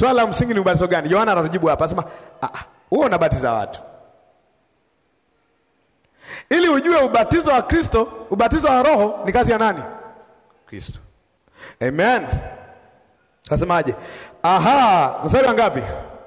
Swala la msingi ni ubatizo gani? Yohana atatujibu hapa, asema wewe unabatiza watu. Ili ujue ubatizo wa Kristo, ubatizo wa Roho ni kazi ya nani? Kristo. Amen. Asemaje? Aha, mstari wa ngapi?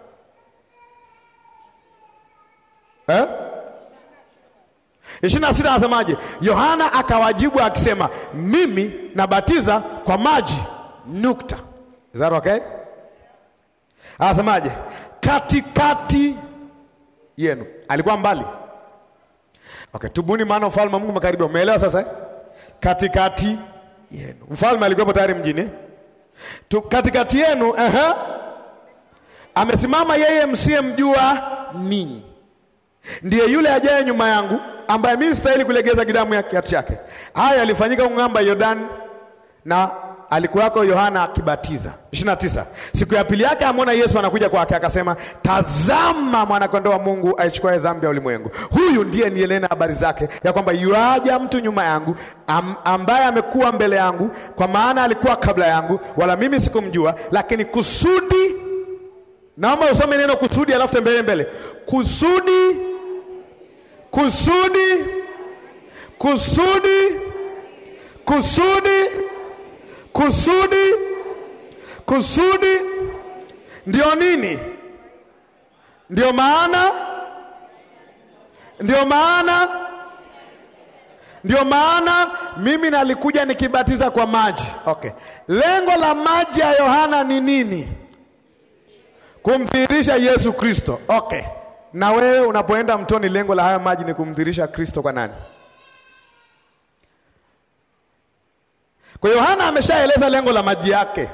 Eh? ishirini na sita anasemaje? Yohana akawajibu akisema, mimi nabatiza kwa maji nukta. Is that okay? Anasemaje? katikati yenu. Alikuwa mbali. Okay, tubuni maana ufalme wa Mungu umekaribia. Umeelewa sasa eh? Katikati yenu. Mfalme alikuwepo tayari mjini. Tu, katikati yenu, uh -huh. Amesimama yeye msiyemjua ninyi. Ndiye yule ajaye nyuma yangu ambaye mimi sistahili kulegeza kidamu ya kiatu chake. Haya yalifanyika ng'amba Yordani na alikuwako Yohana akibatiza. 29. Siku ya pili yake amwona Yesu anakuja kwake, akasema, tazama mwanakondoo wa Mungu aichukuaye dhambi ya ulimwengu. Huyu ndiye nielena habari zake ya kwamba yuaja mtu nyuma yangu am, ambaye amekuwa mbele yangu, kwa maana alikuwa kabla yangu, wala mimi sikumjua, lakini kusudi. Naomba usome neno kusudi, alafu tembee mbele. Kusudi, kusudi, kusudi, kusudi kusudi kusudi ndio nini? Ndio maana, ndio maana, ndio maana mimi nalikuja nikibatiza kwa maji. Okay, lengo la maji ya Yohana ni nini? Kumdhihirisha Yesu Kristo. Okay, na wewe unapoenda mtoni, lengo la haya maji ni kumdhihirisha Kristo kwa nani? Kwa Yohana ameshaeleza lengo la maji yake.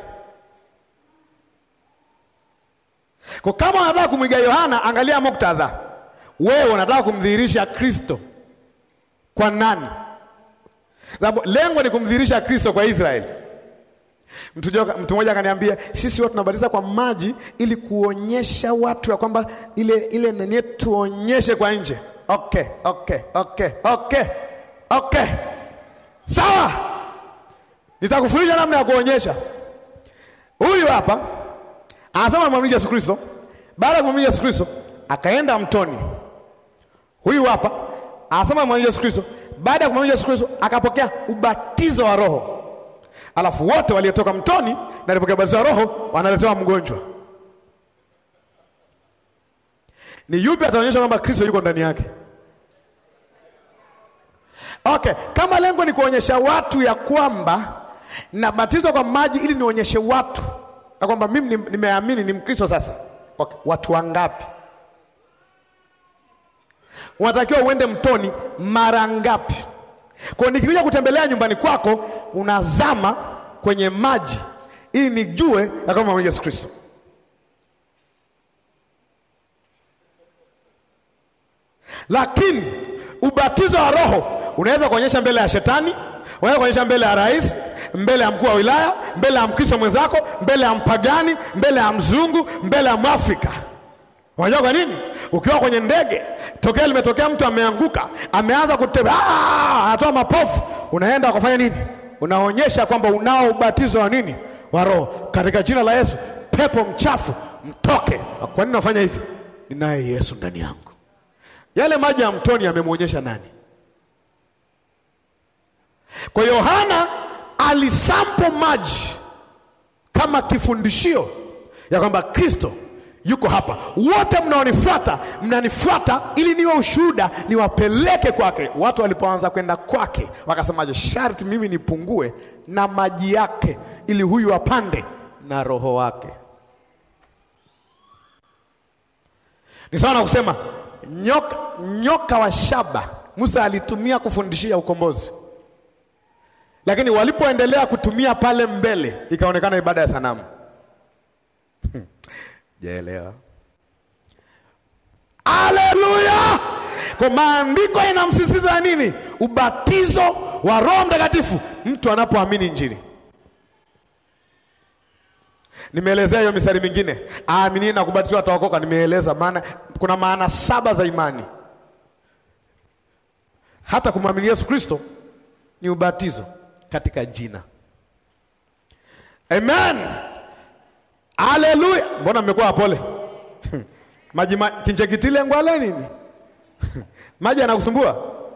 Kwa kama unataka kumwiga Yohana, angalia muktadha. Wewe unataka kumdhihirisha Kristo kwa nani? Sababu lengo ni kumdhihirisha Kristo kwa Israeli. Mtu mtu mmoja akaniambia, sisi watu tunabatiza kwa maji ili kuonyesha watu ya kwamba ile ile nani tuonyeshe kwa nje. Okay, okay, okay, okay, okay. Sawa. Nitakufundisha namna ya kuonyesha. Huyu hapa anasema amwamini Yesu Kristo. Baada ya kumwamini Yesu Kristo, akaenda mtoni. Huyu hapa anasema amwamini Yesu Kristo. Baada ya kumwamini Yesu Kristo, akapokea ubatizo wa Roho. Alafu wote waliotoka mtoni na walipokea ubatizo wa Roho wanaletewa mgonjwa. Ni yupi ataonyesha kwamba Kristo yuko ndani yake? Okay, kama lengo ni kuonyesha watu ya kwamba nabatizwa kwa maji ili nionyeshe watu ya kwamba mimi nimeamini ni Mkristo sasa. Okay, watu wangapi? Unatakiwa uende mtoni mara ngapi? Kwa nikikuja kutembelea nyumbani kwako unazama kwenye maji ili nijue ya kwamba Yesu Kristo. Lakini ubatizo wa Roho unaweza kuonyesha mbele ya shetani, unaweza kuonyesha mbele ya rais, mbele ya mkuu wa wilaya, mbele ya Mkristo mwenzako, mbele ya mpagani, mbele ya mzungu, mbele ya Mwafrika. Unajua kwa nini? Ukiwa kwenye ndege, tokea limetokea mtu ameanguka, ameanza kutembea, anatoa mapofu, unaenda kufanya nini? Unaonyesha kwamba unao ubatizo wa nini? Wa Roho. Katika jina la Yesu, pepo mchafu mtoke. Kwa nini unafanya hivi? Ninaye Yesu ndani yangu. Yale maji ya mtoni yamemwonyesha nani? Kwa Yohana alisampo maji kama kifundishio ya kwamba Kristo yuko hapa. Wote mnaonifuata, mnanifuata ili niwe ushuhuda, niwapeleke kwake. Watu walipoanza kwenda kwake, wakasemaje? Sharti mimi nipungue na maji yake, ili huyu apande na roho wake. Ni sawa na kusema nyoka, nyoka wa shaba Musa alitumia kufundishia ukombozi lakini walipoendelea kutumia pale mbele ikaonekana ibada ya sanamu. Jaelewa? Haleluya! Kwa maandiko inamsisitiza nini? Ubatizo wa Roho Mtakatifu mtu anapoamini Injili. Nimeelezea hiyo mistari mingine, aamini na kubatizwa ataokoka. Nimeeleza maana, kuna maana saba za imani. Hata kumwamini Yesu Kristo ni ubatizo katika jina. Amen. Haleluya! Mbona mmekuwa wapole? maji ma, kinchekitile ngwale nini? maji yanakusumbua?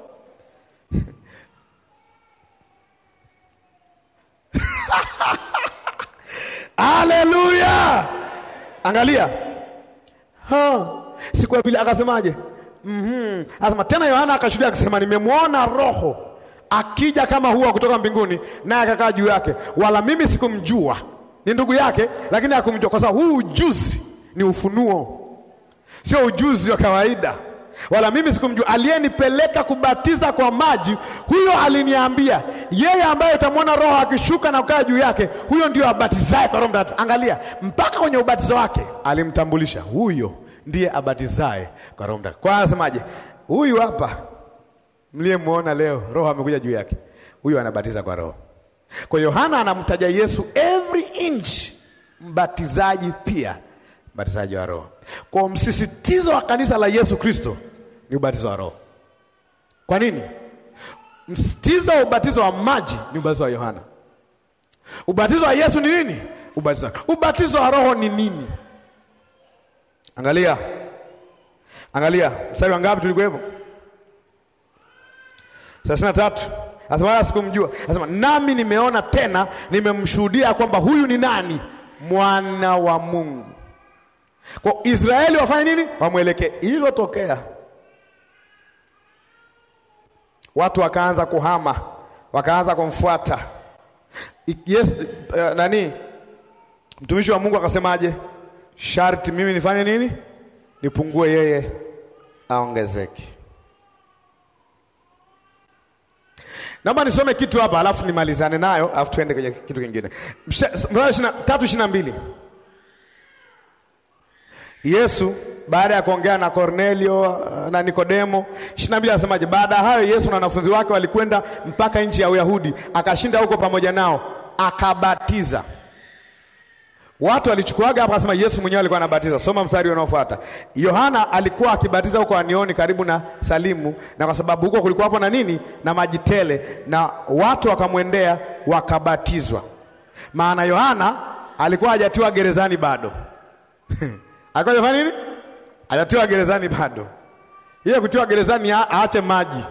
Haleluya! Angalia ha, siku ya pili akasemaje? Mhm. Anasema tena Yohana akashuhudia akisema, nimemwona Roho akija kama hua kutoka mbinguni, naye akakaa juu yake, wala mimi sikumjua. Ni ndugu yake, lakini hakumjua, kwa sababu huu ujuzi ni ufunuo, sio ujuzi wa kawaida. Wala mimi sikumjua. Aliyenipeleka kubatiza kwa maji, huyo aliniambia, yeye ambaye utamwona Roho akishuka na kukaa juu yake, huyo ndio abatizaye kwa Roho Mtakatifu. Angalia, mpaka kwenye ubatizo wake alimtambulisha, huyo ndiye abatizaye kwa Roho Mtakatifu. Kwa anasemaje? Huyu hapa mliyemwona leo, Roho amekuja juu yake, huyu anabatiza kwa Roho. Kwa Yohana anamtaja Yesu every inch, mbatizaji pia mbatizaji wa Roho. Kwa msisitizo wa kanisa la Yesu Kristo ni ubatizo wa Roho. Kwa nini? Msisitizo wa ubatizo wa maji ni ubatizo wa Yohana. Ubatizo wa Yesu ni nini? Ubatizo, ubatizo wa Roho ni nini? Angalia, angalia mstari wa ngapi tulikuwepo? thelathini na tatu. Asema wala sikumjua. Asema nami nimeona tena, nimemshuhudia kwamba huyu ni nani? Mwana wa Mungu. Kwa Israeli wafanye nini? Wamwelekee. Ilotokea watu wakaanza kuhama, wakaanza kumfuata yes, uh, nani mtumishi wa Mungu akasemaje? Sharti mimi nifanye nini? Nipungue, yeye aongezeke. Naomba nisome kitu hapa alafu nimalizane nayo alafu tuende kwenye kitu kingine. tatu ishirini na mbili Yesu baada ya kuongea na Kornelio na Nikodemo, ishirini na mbili anasemaje? Baada ya hayo Yesu na wanafunzi wake walikwenda mpaka nchi ya Uyahudi, akashinda huko pamoja nao, akabatiza watu. Walichukuaga hapa, akasema Yesu mwenyewe alikuwa anabatiza. Soma mstari unaofuata. Yohana alikuwa akibatiza huko Anioni karibu na Salimu, na kwa sababu huko kulikuwa hapo na nini na maji tele, na watu wakamwendea wakabatizwa. Maana Yohana alikuwa hajatiwa gerezani bado alikuwa hajafanya nini? Hajatiwa gerezani bado. Hiyo kutiwa gerezani aache maji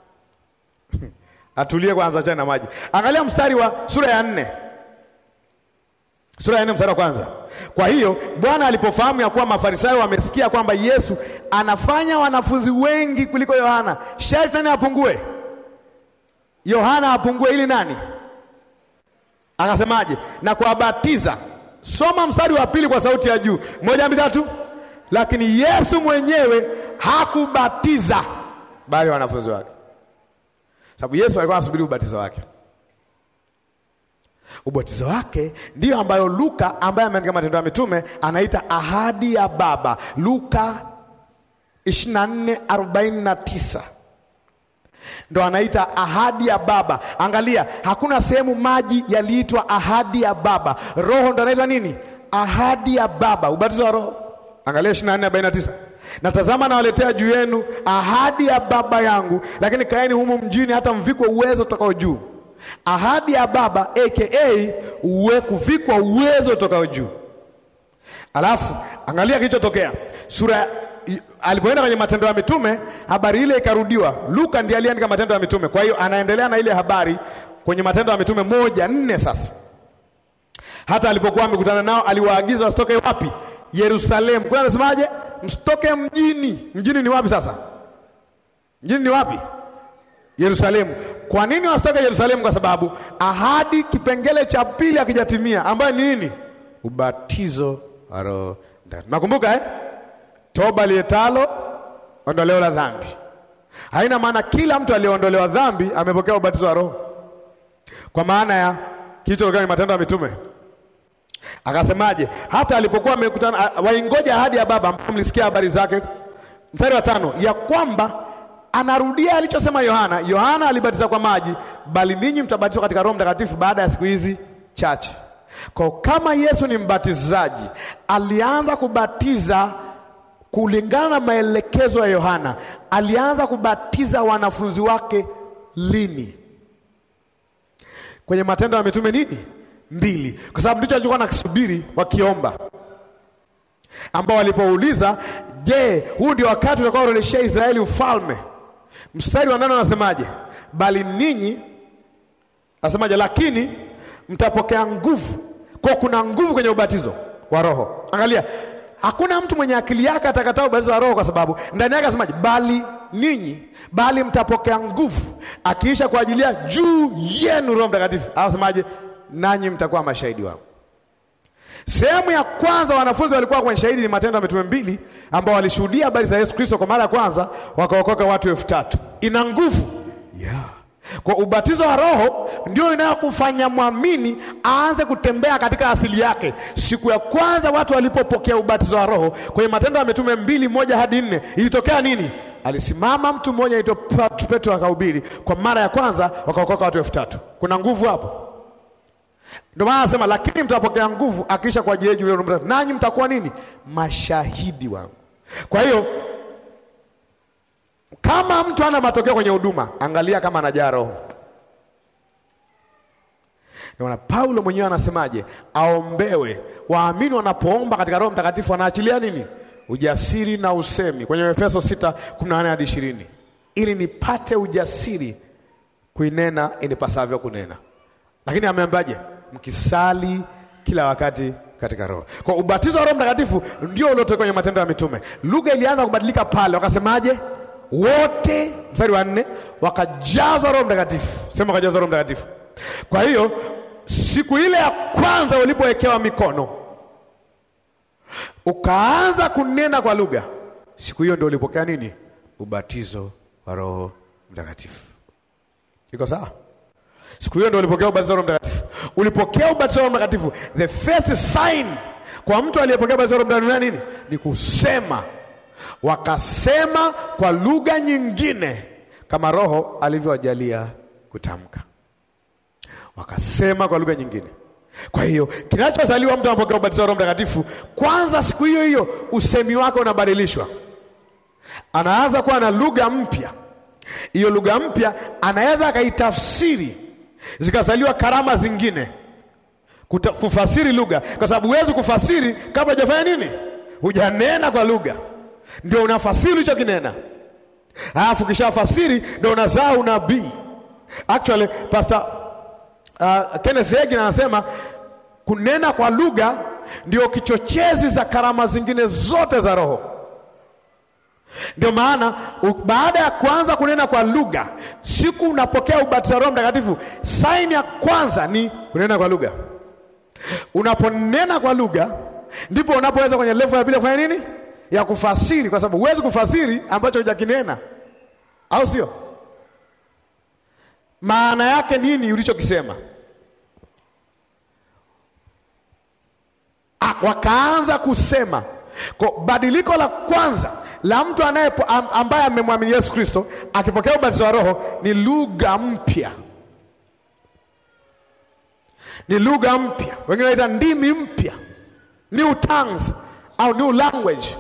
atulie kwanza, achane na maji. Angalia mstari wa sura ya nne sura ya nne mstari wa kwanza. Kwa hiyo Bwana alipofahamu ya kuwa Mafarisayo wamesikia kwamba Yesu anafanya wanafunzi wengi kuliko Yohana, sharti nani apungue? Yohana apungue ili nani? Akasemaje? na kuwabatiza. Soma mstari wa pili kwa sauti ya juu, moja mbili tatu. Lakini Yesu mwenyewe hakubatiza, bali wanafunzi wake, sababu Yesu alikuwa anasubiri ubatizo wake ubatizo wake ndiyo ambayo Luka ambaye ameandika Matendo ya Mitume anaita ahadi ya Baba, Luka 24:49 ndo anaita ahadi ya Baba. Angalia, hakuna sehemu maji yaliitwa ahadi ya Baba. Roho ndo anaitwa nini? Ahadi ya Baba, ubatizo wa Roho. Angalia 24:49 na tazama, nawaletea juu yenu ahadi ya Baba yangu, lakini kaeni humu mjini hata mvikwe uwezo utokao juu ahadi ya Baba aka uwe kuvikwa uwezo utokao juu. Alafu angalia kilichotokea sura alipoenda kwenye Matendo ya Mitume, habari ile ikarudiwa. Luka ndiye aliandika Matendo ya Mitume, kwa hiyo anaendelea na ile habari kwenye Matendo ya Mitume moja nne. Sasa hata alipokuwa amekutana nao, aliwaagiza wasitoke wapi? Yerusalemu. Kwa anasemaje? Msitoke mjini. Mjini ni wapi sasa? Mjini ni wapi? Yerusalemu. Kwa nini wasitoke Yerusalemu? Kwa sababu ahadi kipengele cha pili akijatimia, ambayo ni nini? Ubatizo wa Roho Mtakatifu. Nakumbuka eh? Toba lietalo ondoleo la dhambi. Haina maana kila mtu aliyeondolewa dhambi amepokea ubatizo wa Roho, kwa maana ya kilichotokea kwenye Matendo ya Mitume. Akasemaje? hata alipokuwa amekutana, waingoja ahadi ya Baba, ambapo mlisikia habari zake. Mstari wa tano, ya kwamba anarudia alichosema Yohana. Yohana alibatiza kwa maji, bali ninyi mtabatizwa katika Roho Mtakatifu baada ya siku hizi chache. Kwa kama Yesu ni mbatizaji, alianza kubatiza kulingana na maelekezo ya Yohana. Alianza kubatiza wanafunzi wake lini? Kwenye Matendo ya Mitume nini mbili, kwa sababu ndicho alichokuwa nakisubiri wakiomba ambao walipouliza, je, huu ndio wakati utakaorejeshea Israeli ufalme? Mstari wa nane anasemaje? Bali ninyi asemaje? Lakini mtapokea nguvu. Kwa kuna nguvu kwenye ubatizo wa Roho. Angalia, hakuna mtu mwenye akili yake atakataa ubatizo wa Roho, kwa sababu ndani yake asemaje? Bali ninyi, bali mtapokea nguvu akiisha kuajilia juu yenu Roho Mtakatifu. Asemaje? Nanyi mtakuwa mashahidi wangu. Sehemu ya kwanza wanafunzi walikuwa kwenye shahidi ni Matendo ya Mitume mbili, ambao walishuhudia habari za Yesu Kristo kwa mara ya kwanza, wakaokoka watu elfu tatu. Ina nguvu yeah. Kwa ubatizo wa Roho ndio inayokufanya mwamini aanze kutembea katika asili yake. Siku ya kwanza watu walipopokea ubatizo wa Roho kwenye Matendo ya Mitume mbili moja hadi nne ilitokea nini? Alisimama mtu mmoja aitwa Petro akahubiri kwa mara ya kwanza, wakaokoka watu elfu tatu. Kuna nguvu hapo. Ndio maana anasema lakini mtapokea nguvu akiisha kwa ajili yenu Roho Mtakatifu, nanyi mtakuwa nini? Mashahidi wangu. Kwa hiyo kama mtu ana matokeo kwenye huduma, angalia kama anajaa Roho. Ndio maana Paulo mwenyewe anasemaje? Aombewe. Waamini wanapoomba katika Roho Mtakatifu wanaachilia nini? Ujasiri na usemi, kwenye Efeso 6:18 hadi 20, ili nipate ujasiri kuinena inipasavyo kunena. Lakini ameambaje? Mkisali kila wakati katika Roho. Kwa ubatizo wa Roho Mtakatifu ndio uliotoka kwenye Matendo ya Mitume. Lugha ilianza kubadilika pale, wakasemaje? Wote, mstari wa nne, wakajazwa Roho Mtakatifu. Sema wakajazwa Roho Mtakatifu. Kwa hiyo siku ile ya kwanza ulipowekewa mikono ukaanza kunena kwa lugha, siku hiyo ndio ulipokea nini? Ubatizo wa Roho Mtakatifu. Iko sawa? Siku hiyo ndio ulipokea ubatizo wa Roho Mtakatifu. Ulipokea ubatizo wa Roho Mtakatifu, the first sign kwa mtu aliyepokea ubatizo wa Roho Mtakatifu nini? Ni kusema. Wakasema kwa lugha nyingine kama Roho alivyowajalia kutamka. Wakasema kwa lugha nyingine. Kwa hiyo kinachozaliwa mtu anapokea ubatizo wa Roho Mtakatifu, kwanza siku hiyo hiyo usemi wake unabadilishwa, anaanza kuwa na lugha mpya. Hiyo lugha mpya anaweza akaitafsiri zikazaliwa karama zingine Kuta, kufasiri lugha, kwa sababu huwezi kufasiri kabla hujafanya nini, hujanena kwa lugha, ndio unafasiri ulichokinena, alafu kishafasiri ndio unazaa unabii. Actually Pastor uh, Kenneth Hagin anasema kunena kwa lugha ndio kichochezi za karama zingine zote za Roho. Ndio maana baada ya kuanza kunena kwa lugha, siku unapokea ubatizo wa Roho Mtakatifu, saini ya kwanza ni kunena kwa lugha. Unaponena kwa lugha, ndipo unapoweza kwenye level ya pili kufanya nini? Ya kufasiri, kwa sababu huwezi kufasiri ambacho hujakinena, au sio? Maana yake nini ulichokisema? Ah, wakaanza kusema. Kwa badiliko la kwanza la mtu anaye ambaye amemwamini Yesu Kristo akipokea ubatizo wa Roho ni lugha mpya, ni lugha mpya, wengine wanaita ndimi mpya, new tongues au new language.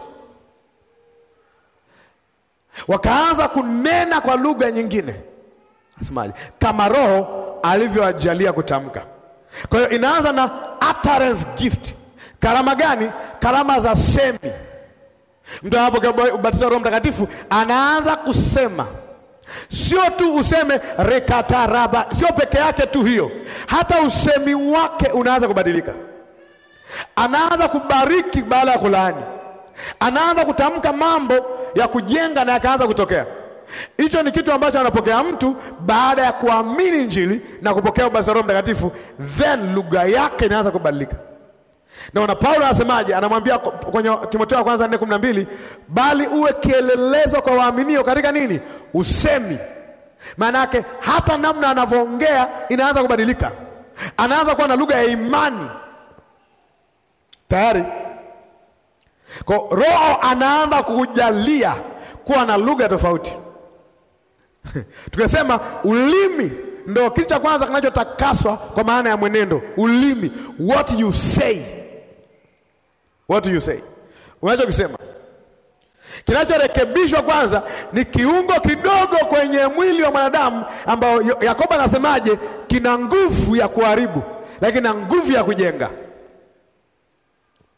Wakaanza kunena kwa lugha nyingine, nasemaje? Kama Roho alivyowajalia kutamka. Kwa hiyo inaanza na utterance gift. Karama gani? Karama za semi. Mtu anapokea ubatizo wa Roho Mtakatifu anaanza kusema, sio tu useme rekataraba, sio peke yake tu hiyo, hata usemi wake unaanza kubadilika. Anaanza kubariki baada ya kulaani, anaanza kutamka mambo ya kujenga na yakaanza kutokea. Hicho ni kitu ambacho anapokea mtu baada ya kuamini Injili na kupokea ubatizo wa Roho Mtakatifu, then lugha yake inaanza kubadilika. Naona Paulo anasemaje? Anamwambia kwenye Timotheo wa kwanza nne kumi na mbili bali uwe kielelezo kwa waaminio katika nini? Usemi. Maana yake hata namna anavyoongea inaanza kubadilika, anaanza kuwa na lugha ya imani tayari. Kwa Roho anaanza kukujalia kuwa na lugha tofauti. Tukasema ulimi ndo kitu cha kwanza kinachotakaswa kwa maana ya mwenendo. Ulimi, what you say What do you say? Unachokisema kinachorekebishwa kwanza ni kiungo kidogo kwenye mwili wa mwanadamu ambao Yakobo anasemaje, kina nguvu ya kuharibu lakini na nguvu ya kujenga.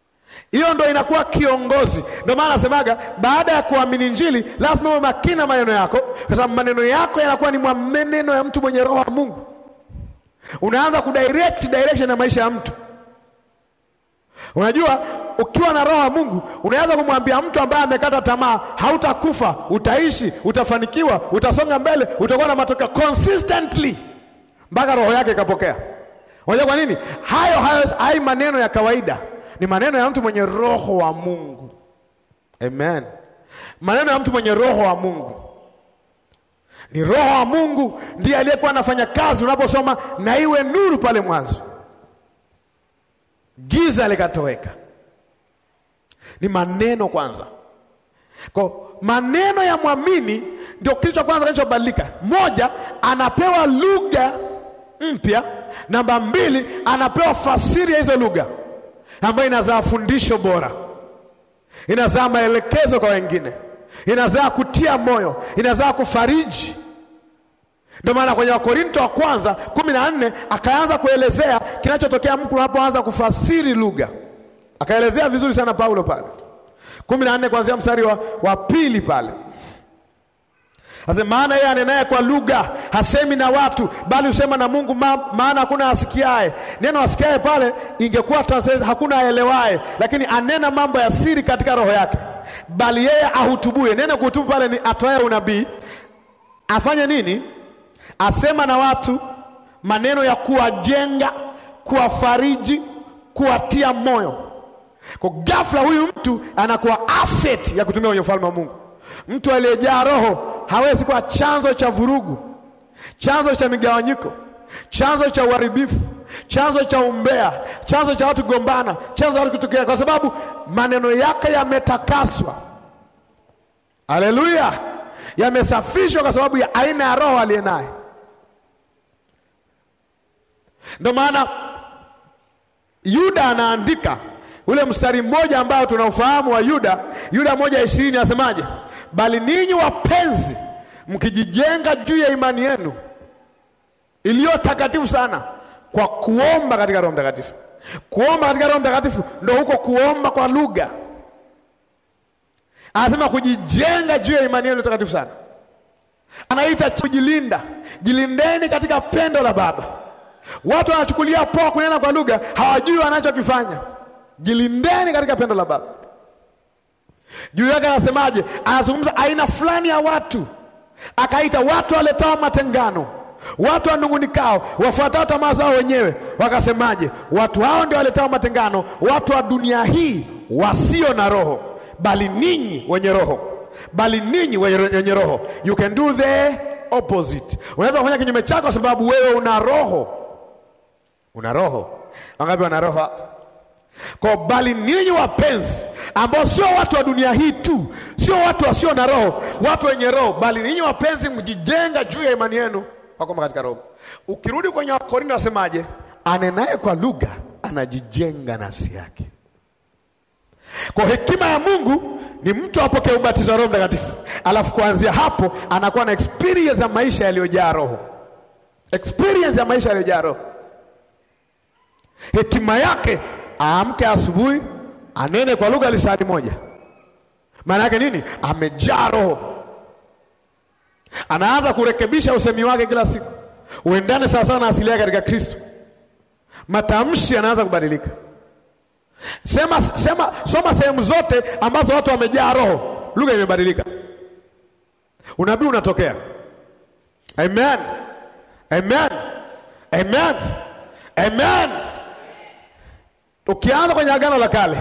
Hiyo ndo inakuwa kiongozi. Ndio maana nasemaga baada ya kuamini Injili lazima uwe makini na maneno yako, kwa sababu maneno yako yanakuwa ni maneno ya mtu mwenye roho wa Mungu. Unaanza kudirect direction ya maisha ya mtu. Unajua, ukiwa na roho wa Mungu unaweza kumwambia mtu ambaye amekata tamaa, hautakufa, utaishi, utafanikiwa, utasonga mbele, utakuwa na matokeo consistently mpaka roho yake ikapokea. Unajua kwa nini? Hayo hayo hai maneno ya kawaida ni maneno ya mtu mwenye roho wa Mungu. Amen. Maneno ya mtu mwenye roho wa Mungu. Ni roho wa Mungu ndiye aliyekuwa anafanya kazi. Unaposoma na iwe nuru pale mwanzo, giza likatoweka. Ni maneno kwanza. Kwa maneno ya mwamini ndio kitu cha kwanza kinachobadilika. Moja, anapewa lugha mpya. Namba mbili, anapewa fasiri ya hizo lugha ambayo inazaa fundisho bora, inazaa maelekezo kwa wengine, inazaa kutia moyo, inazaa kufariji. Ndio maana kwenye Wakorinto wa kwanza kumi na nne akaanza kuelezea kinachotokea mtu unapoanza kufasiri lugha, akaelezea vizuri sana Paulo pale kumi na nne kuanzia mstari wa, wa pili pale Ase maana yeye anenaye kwa lugha hasemi na watu bali husema na Mungu ma, maana hakuna asikiaye. Neno asikiaye pale ingekuwa translate hakuna aelewaye, lakini anena mambo ya siri katika roho yake, bali yeye ahutubuye. Neno kuhutubu pale ni atoaye unabii. Afanye nini? Asema na watu maneno ya kuwajenga, kuwafariji, kuwatia moyo. Kwa ghafla huyu mtu anakuwa asset ya kutumia kwenye ufalme wa Mungu. Mtu aliyejaa roho hawezi kuwa chanzo cha vurugu, chanzo cha migawanyiko, chanzo cha uharibifu, chanzo cha umbea, chanzo cha watu gombana, chanzo cha watu kutokea, kwa sababu maneno yake yametakaswa. Haleluya, yamesafishwa kwa sababu ya aina ya roho aliye naye. Ndio maana Yuda anaandika ule mstari mmoja ambao tunaufahamu wa Yuda, Yuda moja ishirini, asemaje? Bali ninyi wapenzi, mkijijenga juu ya imani yenu iliyo takatifu sana, kwa kuomba katika Roho Mtakatifu. Kuomba katika Roho Mtakatifu ndo huko kuomba kwa lugha. Anasema kujijenga juu ya imani yenu takatifu sana, anaita kujilinda. Jilindeni katika pendo la Baba. Watu wanachukulia poa kunena kwa lugha, hawajui wanachokifanya. Jilindeni katika pendo la Baba. Juu yake anasemaje? Anazungumza aina fulani ya watu, akaita watu waletao matengano, watu wanungunikao, wafuatao tamaa zao wenyewe. Wakasemaje? Watu hao ndio waletao matengano, watu wa dunia hii wasio na roho, bali ninyi wenye roho, bali ninyi wenye roho. You can do the opposite. Unaweza kufanya kinyume chako, kwa sababu wewe una roho. Una roho. Wangapi wana roho hapa? Kwa bali ninyi wapenzi, ambao sio watu wa dunia hii tu, sio watu wasio na roho, watu wenye roho, bali ninyi wapenzi, mjijenga juu ya imani yenu wakoma katika roho. Ukirudi kwenye Wakorintho wasemaje? Anenaye kwa lugha anajijenga nafsi yake. Kwa hekima ya Mungu ni mtu apokee ubatizo wa Roho Mtakatifu, alafu kuanzia hapo anakuwa na experience ya maisha yaliyojaa roho, experience ya maisha yaliyojaa roho. Hekima yake aamke asubuhi anene kwa lugha lisani moja. Maana yake nini? Amejaa roho, anaanza kurekebisha usemi wake kila siku uendane sawasawa na asili yake katika Kristo. Matamshi yanaanza kubadilika. Sema, sema, soma sehemu zote ambazo watu wamejaa roho, lugha imebadilika, unabii unatokea. Amen, amen, amen, amen. Ukianza kwenye Agano la Kale,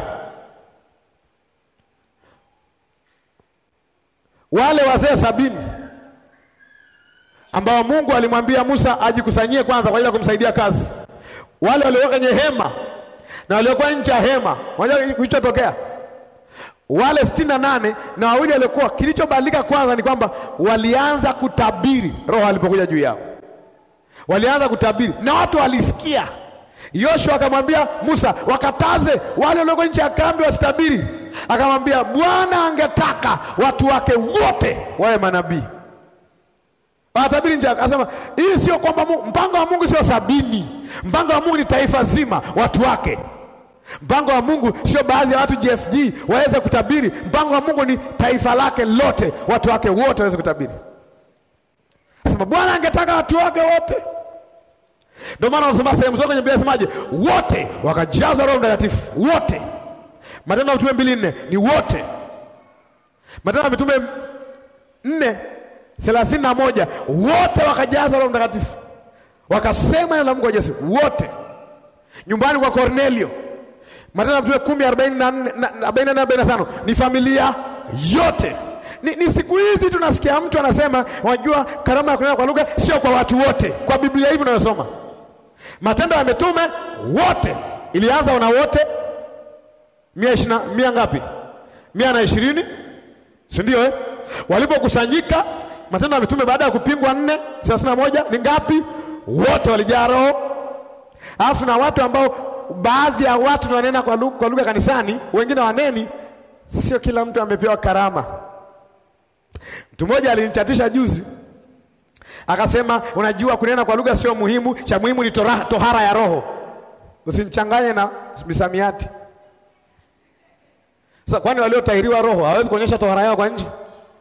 wale wazee sabini ambao Mungu alimwambia Musa ajikusanyie kwanza kwa ajili ya kumsaidia kazi, wale waliokuwa kwenye hema na waliokuwa nje ya hema, unajua kilichotokea? Wale sitini na nane na wawili waliokuwa, kilichobadilika kwanza ni kwamba walianza kutabiri, Roho alipokuja juu yao, walianza kutabiri na watu walisikia. Yoshua akamwambia Musa, wakataze wale walioko nje ya kambi wasitabiri. Akamwambia Bwana angetaka watu wake wote wawe manabii, watabiri nje. Akasema hii sio kwamba mpango wa Mungu sio sabini, mpango wa Mungu ni taifa zima, watu wake. Mpango wa Mungu sio baadhi ya watu JFG waweze kutabiri. Mpango wa Mungu ni taifa lake lote, watu wake wote waweze kutabiri. Sema Bwana angetaka watu wake wote. Ndio maana unasoma sehemu zote kwenye Biblia inasemaje? Wote wakajazwa Roho Mtakatifu, wote. Matendo ya Mitume mbili nne ni wote. Matendo ya Mitume nne thelathini na moja wote wakajazwa Roho Mtakatifu, wakasema neno la Mungu kwa ujasiri, wote. Nyumbani kwa Kornelio Matendo ya Mitume kumi arobaini na nne arobaini na nne arobaini na tano ni familia yote. Ni, ni siku hizi tunasikia mtu anasema, unajua karama ya kunena kwa lugha sio kwa watu wote. Kwa Biblia hivi unayosoma Matendo ya Mitume wote ilianza na wote mia ishina, mia ngapi? mia na ishirini, si ndio eh? Walipokusanyika Matendo ya Mitume baada ya kupingwa nne thelathini na moja ni ngapi? Wote walijaa Roho, alafu na watu ambao baadhi ya watu wanena kwa lugha, kwa lugha kanisani, wengine waneni. Sio kila mtu amepewa karama. Mtu mmoja alinichatisha juzi akasema, unajua kunena kwa lugha sio muhimu, cha muhimu ni tohara, tohara ya roho. Usinichanganye na misamiati. Sasa kwani waliotahiriwa roho hawezi kuonyesha tohara yao kwa nje?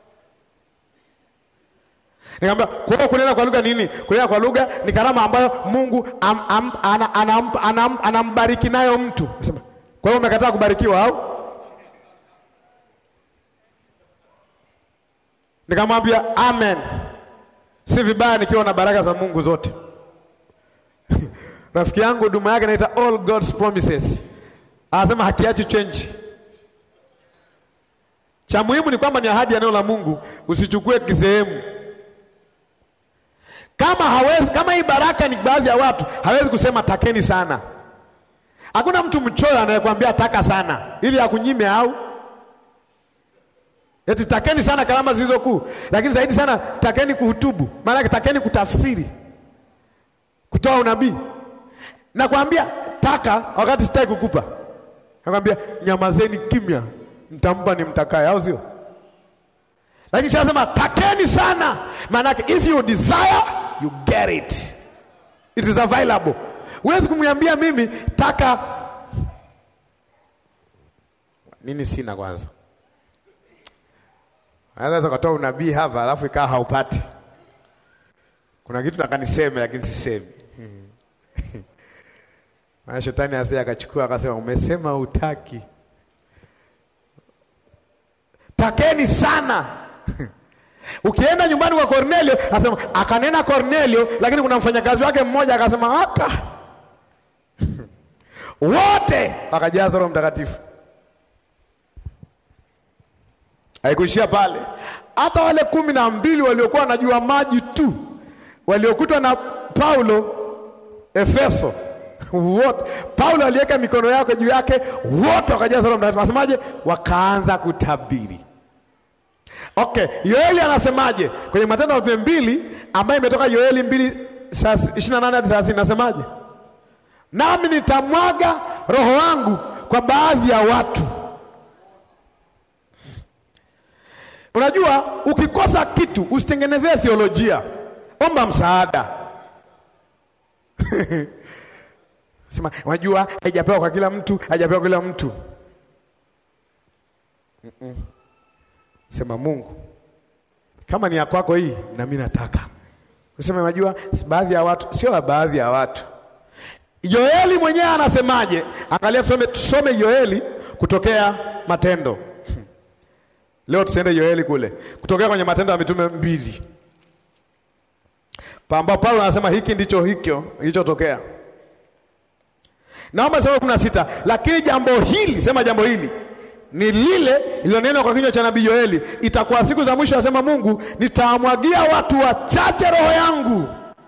Nikamwambia kwa hiyo kunena kwa lugha nini? Kunena kwa lugha ni karama ambayo Mungu am, am, ana, anam, anam, anambariki nayo mtu. Nasema, kwa hiyo umekataa kubarikiwa au? Nikamwambia amen. Si vibaya nikiwa na baraka za Mungu zote. Rafiki yangu huduma yake inaita all God's promises. Anasema hakiachi change. Cha muhimu ni kwamba ni ahadi ya neno la Mungu, usichukue kisehemu. Kama hawezi, kama hii baraka ni baadhi ya watu, hawezi kusema takeni sana. Hakuna mtu mchoyo anayekwambia taka sana ili akunyime au eti takeni sana karama zilizo kuu, lakini zaidi sana takeni kuhutubu, maana yake takeni kutafsiri, kutoa unabii. Nakwambia taka wakati sitaki kukupa, nakwambia nyamazeni kimya, nitampa ni mtakaye, au sio? Lakini shasema takeni sana, maana yake if you desire you get it, it is available. Huwezi kumwambia mimi taka nini, sina kwanza Anaweza ukatoa unabii hapa alafu ikawa haupati. Kuna kitu nakaniseme lakini sisemi. Maana shetani asije akachukua akasema umesema utaki. Takeni sana. Ukienda nyumbani kwa Kornelio, asema akanena Kornelio, lakini kuna mfanyakazi wake mmoja akasema aka. Wote wakajazwa Roho Mtakatifu. Haikuishia pale, hata wale kumi na mbili waliokuwa wanajua maji tu waliokutwa na Paulo Efeso, wote Paulo aliweka mikono yake juu yake, wote wakajaza Roho Mtakatifu. Anasemaje? Wakaanza kutabiri. Okay, Yoeli anasemaje kwenye Matendo ya Mitume mbili ambayo imetoka Yoeli mbili ishirini na nane hadi thelathini nasemaje? Nami nitamwaga roho wangu kwa baadhi ya watu Unajua, ukikosa kitu usitengenezee theolojia, omba msaada. Sema, unajua haijapewa kwa kila mtu, haijapewa kwa kila mtu. Mm -mm. Sema Mungu, kama ni ya kwako hii, na mimi nataka useme. Unajua baadhi ya watu, sio baadhi ya watu. Yoeli mwenyewe anasemaje? Angalia, tusome, tusome Yoeli kutokea Matendo Leo tusiende Yoeli kule, kutokea kwenye Matendo ya Mitume mbili, pamba Paulo anasema hiki ndicho hikyo kilichotokea. Naomba sema kumi na sita, lakini jambo hili, sema jambo hili ni lile lililonenwa kwa kinywa cha nabii Yoeli, itakuwa siku za mwisho, asema Mungu, nitawamwagia watu wachache roho yangu.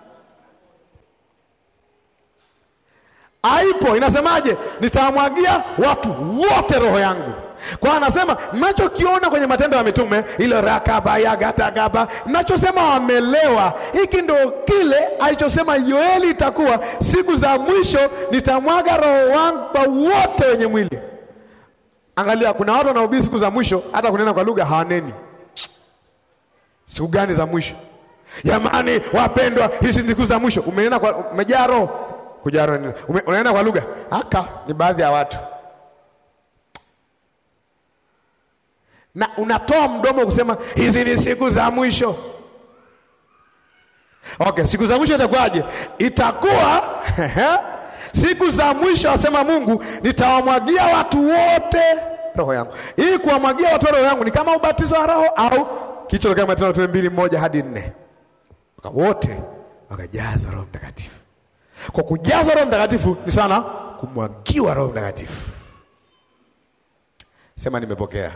Aipo inasemaje? Nitawamwagia watu wote roho yangu. Kwa anasema mnachokiona kwenye Matendo ya Mitume ile rakaba ya gatagaba, mnachosema wamelewa, hiki ndio kile alichosema Yoeli, itakuwa siku za mwisho nitamwaga roho wangu kwa wote wenye mwili. Angalia, kuna watu wanaohubiri siku za mwisho, hata kunena kwa lugha hawaneni. Siku gani za mwisho? Jamani wapendwa, hizi siku za mwisho. Umenena kwa umejaa roho Kujaa roho nini? Ume- Unaenda kwa lugha aka ni baadhi ya watu na unatoa mdomo kusema hizi ni siku za mwisho. Okay, siku za mwisho itakuwaje? Itakuwa siku za mwisho, asema Mungu, nitawamwagia watu wote roho yangu. Hii kuwamwagia watu roho yangu ni kama ubatizo wa roho au kicho kama Matendo ya mbili moja hadi nne, Waka- wote wakajazwa Roho Mtakatifu. Kwa kujazwa Roho Mtakatifu ni sana kumwagiwa Roho Mtakatifu. Sema nimepokea.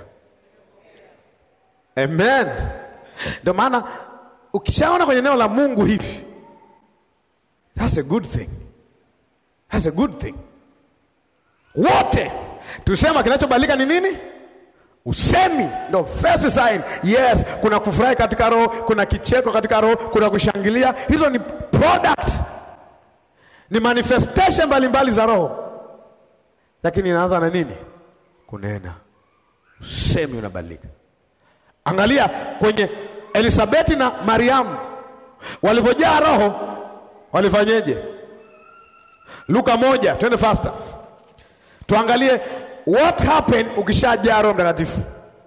Amen. Ndio maana ukishaona kwenye neno la Mungu hivi, that's a good thing. That's a good thing. Wote tusema kinachobadilika ni nini? Usemi ndo first sign. Yes, kuna kufurahi katika roho, kuna kicheko katika roho, kuna kushangilia. Hizo ni product, ni manifestation mbalimbali za roho, lakini inaanza na nini? Kunena. Usemi unabadilika. Angalia kwenye Elisabeti na Mariamu walipojaa roho walifanyeje? Luka moja, twende faster, tuangalie what happened ukishajaa Roho Mtakatifu.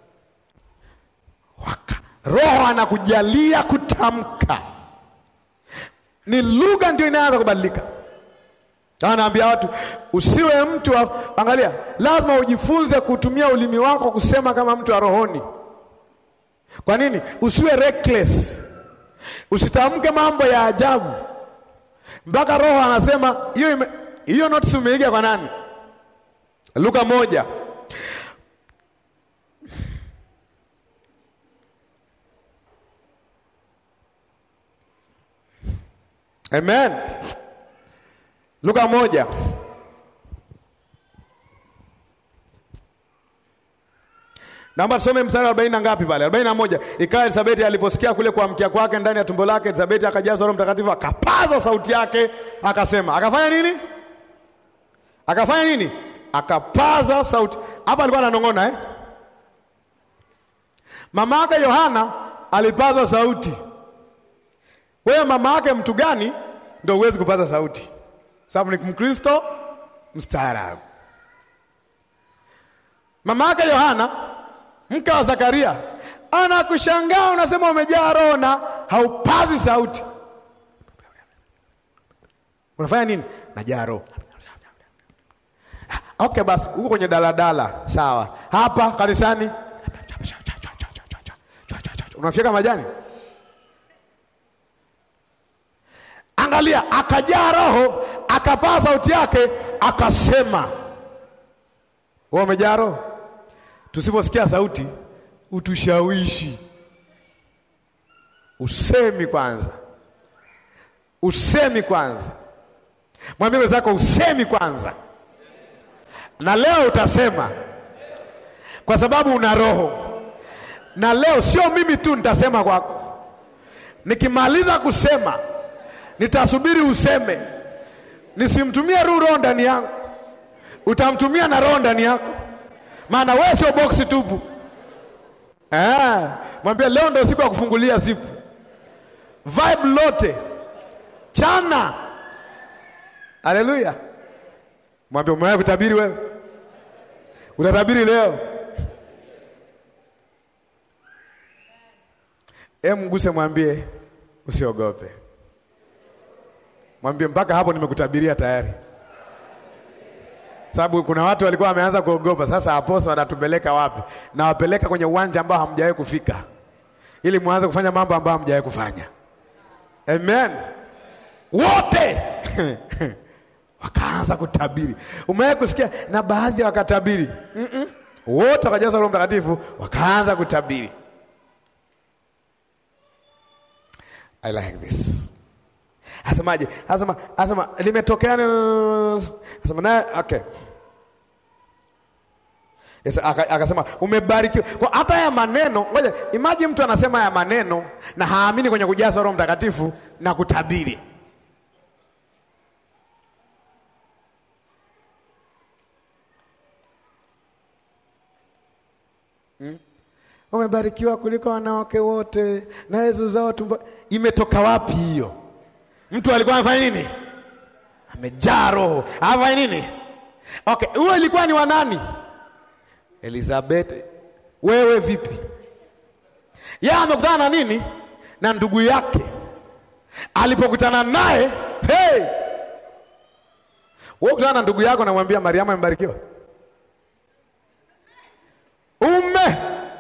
Waka Roho anakujalia kutamka, ni lugha ndio inaanza kubadilika. Anaambia watu usiwe mtu wa, angalia, lazima ujifunze kutumia ulimi wako kusema kama mtu wa rohoni. Kwa nini? Usiwe reckless, usitamke mambo ya ajabu mpaka Roho anasema hiyo ime- hiyo notice umeiga kwa nani? Luka moja Amen. Luka moja Naomba tusome mstari wa arobaini na ngapi pale? arobaini na moja. Ikawa Elisabeti aliposikia kule kuamkia kwake ndani ya tumbo lake, Elisabeti akajazwa Roho Mtakatifu, akapaza sauti yake akasema. Akafanya nini? Akafanya nini? Akapaza sauti. Hapa alikuwa ananong'ona eh? Mama yake Yohana alipaza sauti. Wewe mama yake mtu gani ndio huwezi kupaza sauti? Sababu ni Mkristo mstaarabu. Mama yake Yohana mke wa Zakaria anakushangaa, unasema umejaa roho na haupazi sauti. Unafanya nini? Najaa roho. Okay, basi huko kwenye daladala sawa, hapa kanisani unafyeka majani. Angalia, akajaa roho, akapaa sauti yake, akasema. Wewe umejaa roho Tusiposikia sauti utushawishi. Usemi kwanza, usemi kwanza. Mwambie wenzako usemi kwanza, na leo utasema kwa sababu una roho. Na leo sio mimi tu nitasema kwako, nikimaliza kusema nitasubiri useme, nisimtumie ru roho ndani yangu, utamtumia na roho ndani yako maana wewe sio boksi tupu. Ah, mwambie leo ndio siku ya kufungulia zipu, vibe lote chana. Haleluya! Mwambie umewahi kutabiri wewe? Utatabiri leo? Em, mguse, mwambie usiogope. Mwambie mpaka hapo nimekutabiria tayari sababu kuna watu walikuwa wameanza kuogopa. Sasa aposto anatupeleka wapi? Na wapeleka kwenye uwanja ambao hamjawahi kufika, ili mwanze kufanya mambo ambayo hamjawahi kufanya. Amen, wote wakaanza kutabiri. Umewahi kusikia? Na baadhi wakatabiri mm -mm. Wote wakajaza Roho Mtakatifu wakaanza kutabiri. I like this. Asemaje? Asema, asema limetokea asema naye okay. Yes, akasema umebarikiwa. Kwa hata haya maneno, ngoja imagine mtu anasema haya maneno na haamini kwenye kujazwa Roho Mtakatifu na kutabiri. Hmm? Umebarikiwa kuliko wanawake wote na Yesu zao tumbo. Imetoka wapi hiyo? Mtu alikuwa anafanya nini? amejaa roho. Hapa nini? Okay, huyo ilikuwa ni wa nani? Elizabeth. Wewe vipi? Yeye amekutana na nini? Na ndugu yake. Alipokutana naye, hey! Wewe kutana na ndugu yako namwambia Mariamu amebarikiwa. Ume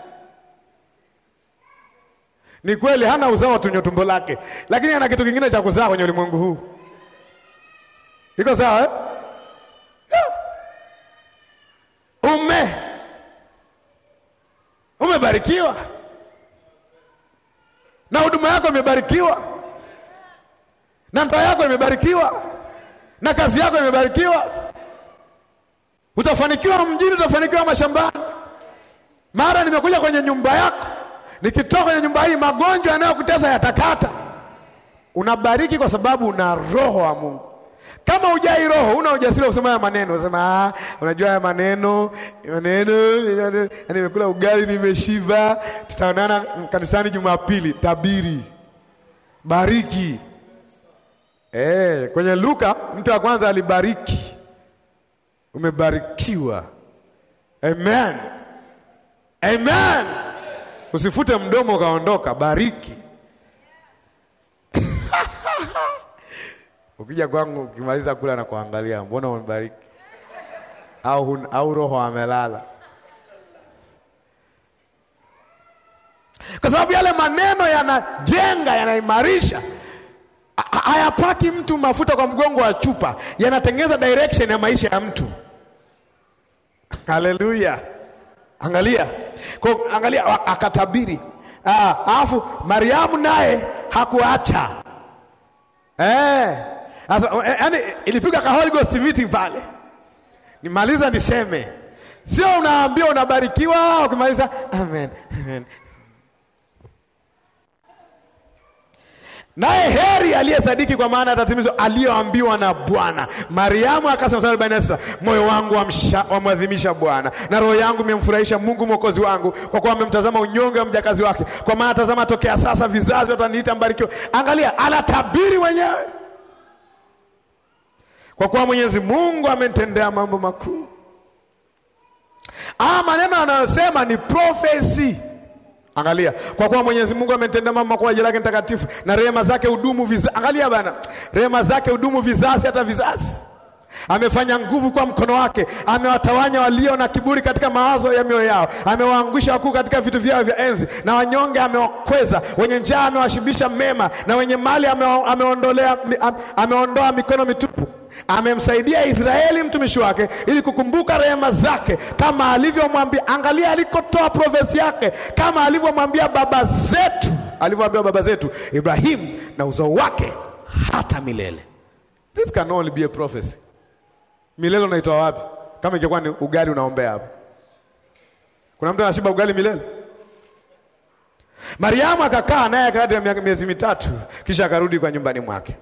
ni kweli hana uzao tunyo tumbo lake, lakini ana kitu kingine cha kuzaa kwenye ulimwengu huu. Iko sawa eh? Yeah. Ume umebarikiwa na huduma yako imebarikiwa na ndoa yako imebarikiwa na kazi yako imebarikiwa. Utafanikiwa mjini, utafanikiwa mashambani. Mara nimekuja kwenye nyumba yako, nikitoka kwenye nyumba hii, magonjwa yanayokutesa yatakata. Unabariki kwa sababu una roho wa Mungu. Kama hujai roho, una ujasiri wa kusema haya maneno. Unasema ah, unajua haya maneno maneno, yani nimekula ugali nimeshiba, tutaonana kanisani Jumapili. Tabiri, bariki. Eh, kwenye Luka mtu wa kwanza alibariki. Umebarikiwa. Amen. Amen. Usifute mdomo ukaondoka, bariki. Ukija kwangu ukimaliza kula na kuangalia, mbona umebariki? Au, hun, au roho amelala? Kwa sababu yale maneno yanajenga, yanaimarisha hayapaki mtu mafuta kwa mgongo wa chupa, yanatengeneza direction ya maisha ya mtu. Haleluya! Angalia kwa, angalia akatabiri. Alafu Mariamu naye hakuacha eh, yaani ilipiga ka Holy Ghost meeting pale. Nimaliza niseme, sio unaambiwa unabarikiwa, ukimaliza amen, amen. Naye heri aliyesadiki kwa maana atatimizwa aliyoambiwa na Bwana. Mariamu akasema mstari arobaini na sita moyo wangu wamwadhimisha Bwana na roho yangu imemfurahisha Mungu mwokozi wangu, kwa kuwa amemtazama unyonge wa mjakazi wake. Kwa maana tazama, tokea sasa vizazi wataniita mbarikiwa. Angalia, anatabiri mwenyewe, kwa kuwa Mwenyezi Mungu amenitendea mambo makuu. Ah, maneno anayosema ni profesi Angalia, kwa kuwa Mwenyezi Mungu amenitendea mambo kwa ajili yake mtakatifu, na rehema zake hudumu vizazi. Angalia bana, rehema zake hudumu vizazi hata vizazi. Amefanya nguvu kwa mkono wake, amewatawanya walio na kiburi katika mawazo ya mioyo yao, amewaangusha wakuu katika vitu vyao vya enzi, na wanyonge amewakweza, wenye njaa amewashibisha mema, na wenye mali ameondolea, ameondoa mikono mitupu. Amemsaidia Israeli mtumishi wake, ili kukumbuka rehema zake, kama alivyomwambia. Angalia alikotoa profesi yake, kama alivyomwambia baba zetu, alivyoambia baba zetu Ibrahimu na uzao wake hata milele. This can only be a prophecy. Milele unaitoa wapi? Kama ingekuwa ni ugali unaombea hapo, kuna mtu anashiba ugali milele? Mariamu akakaa naye kati ya miezi mitatu, kisha akarudi kwa nyumbani mwake.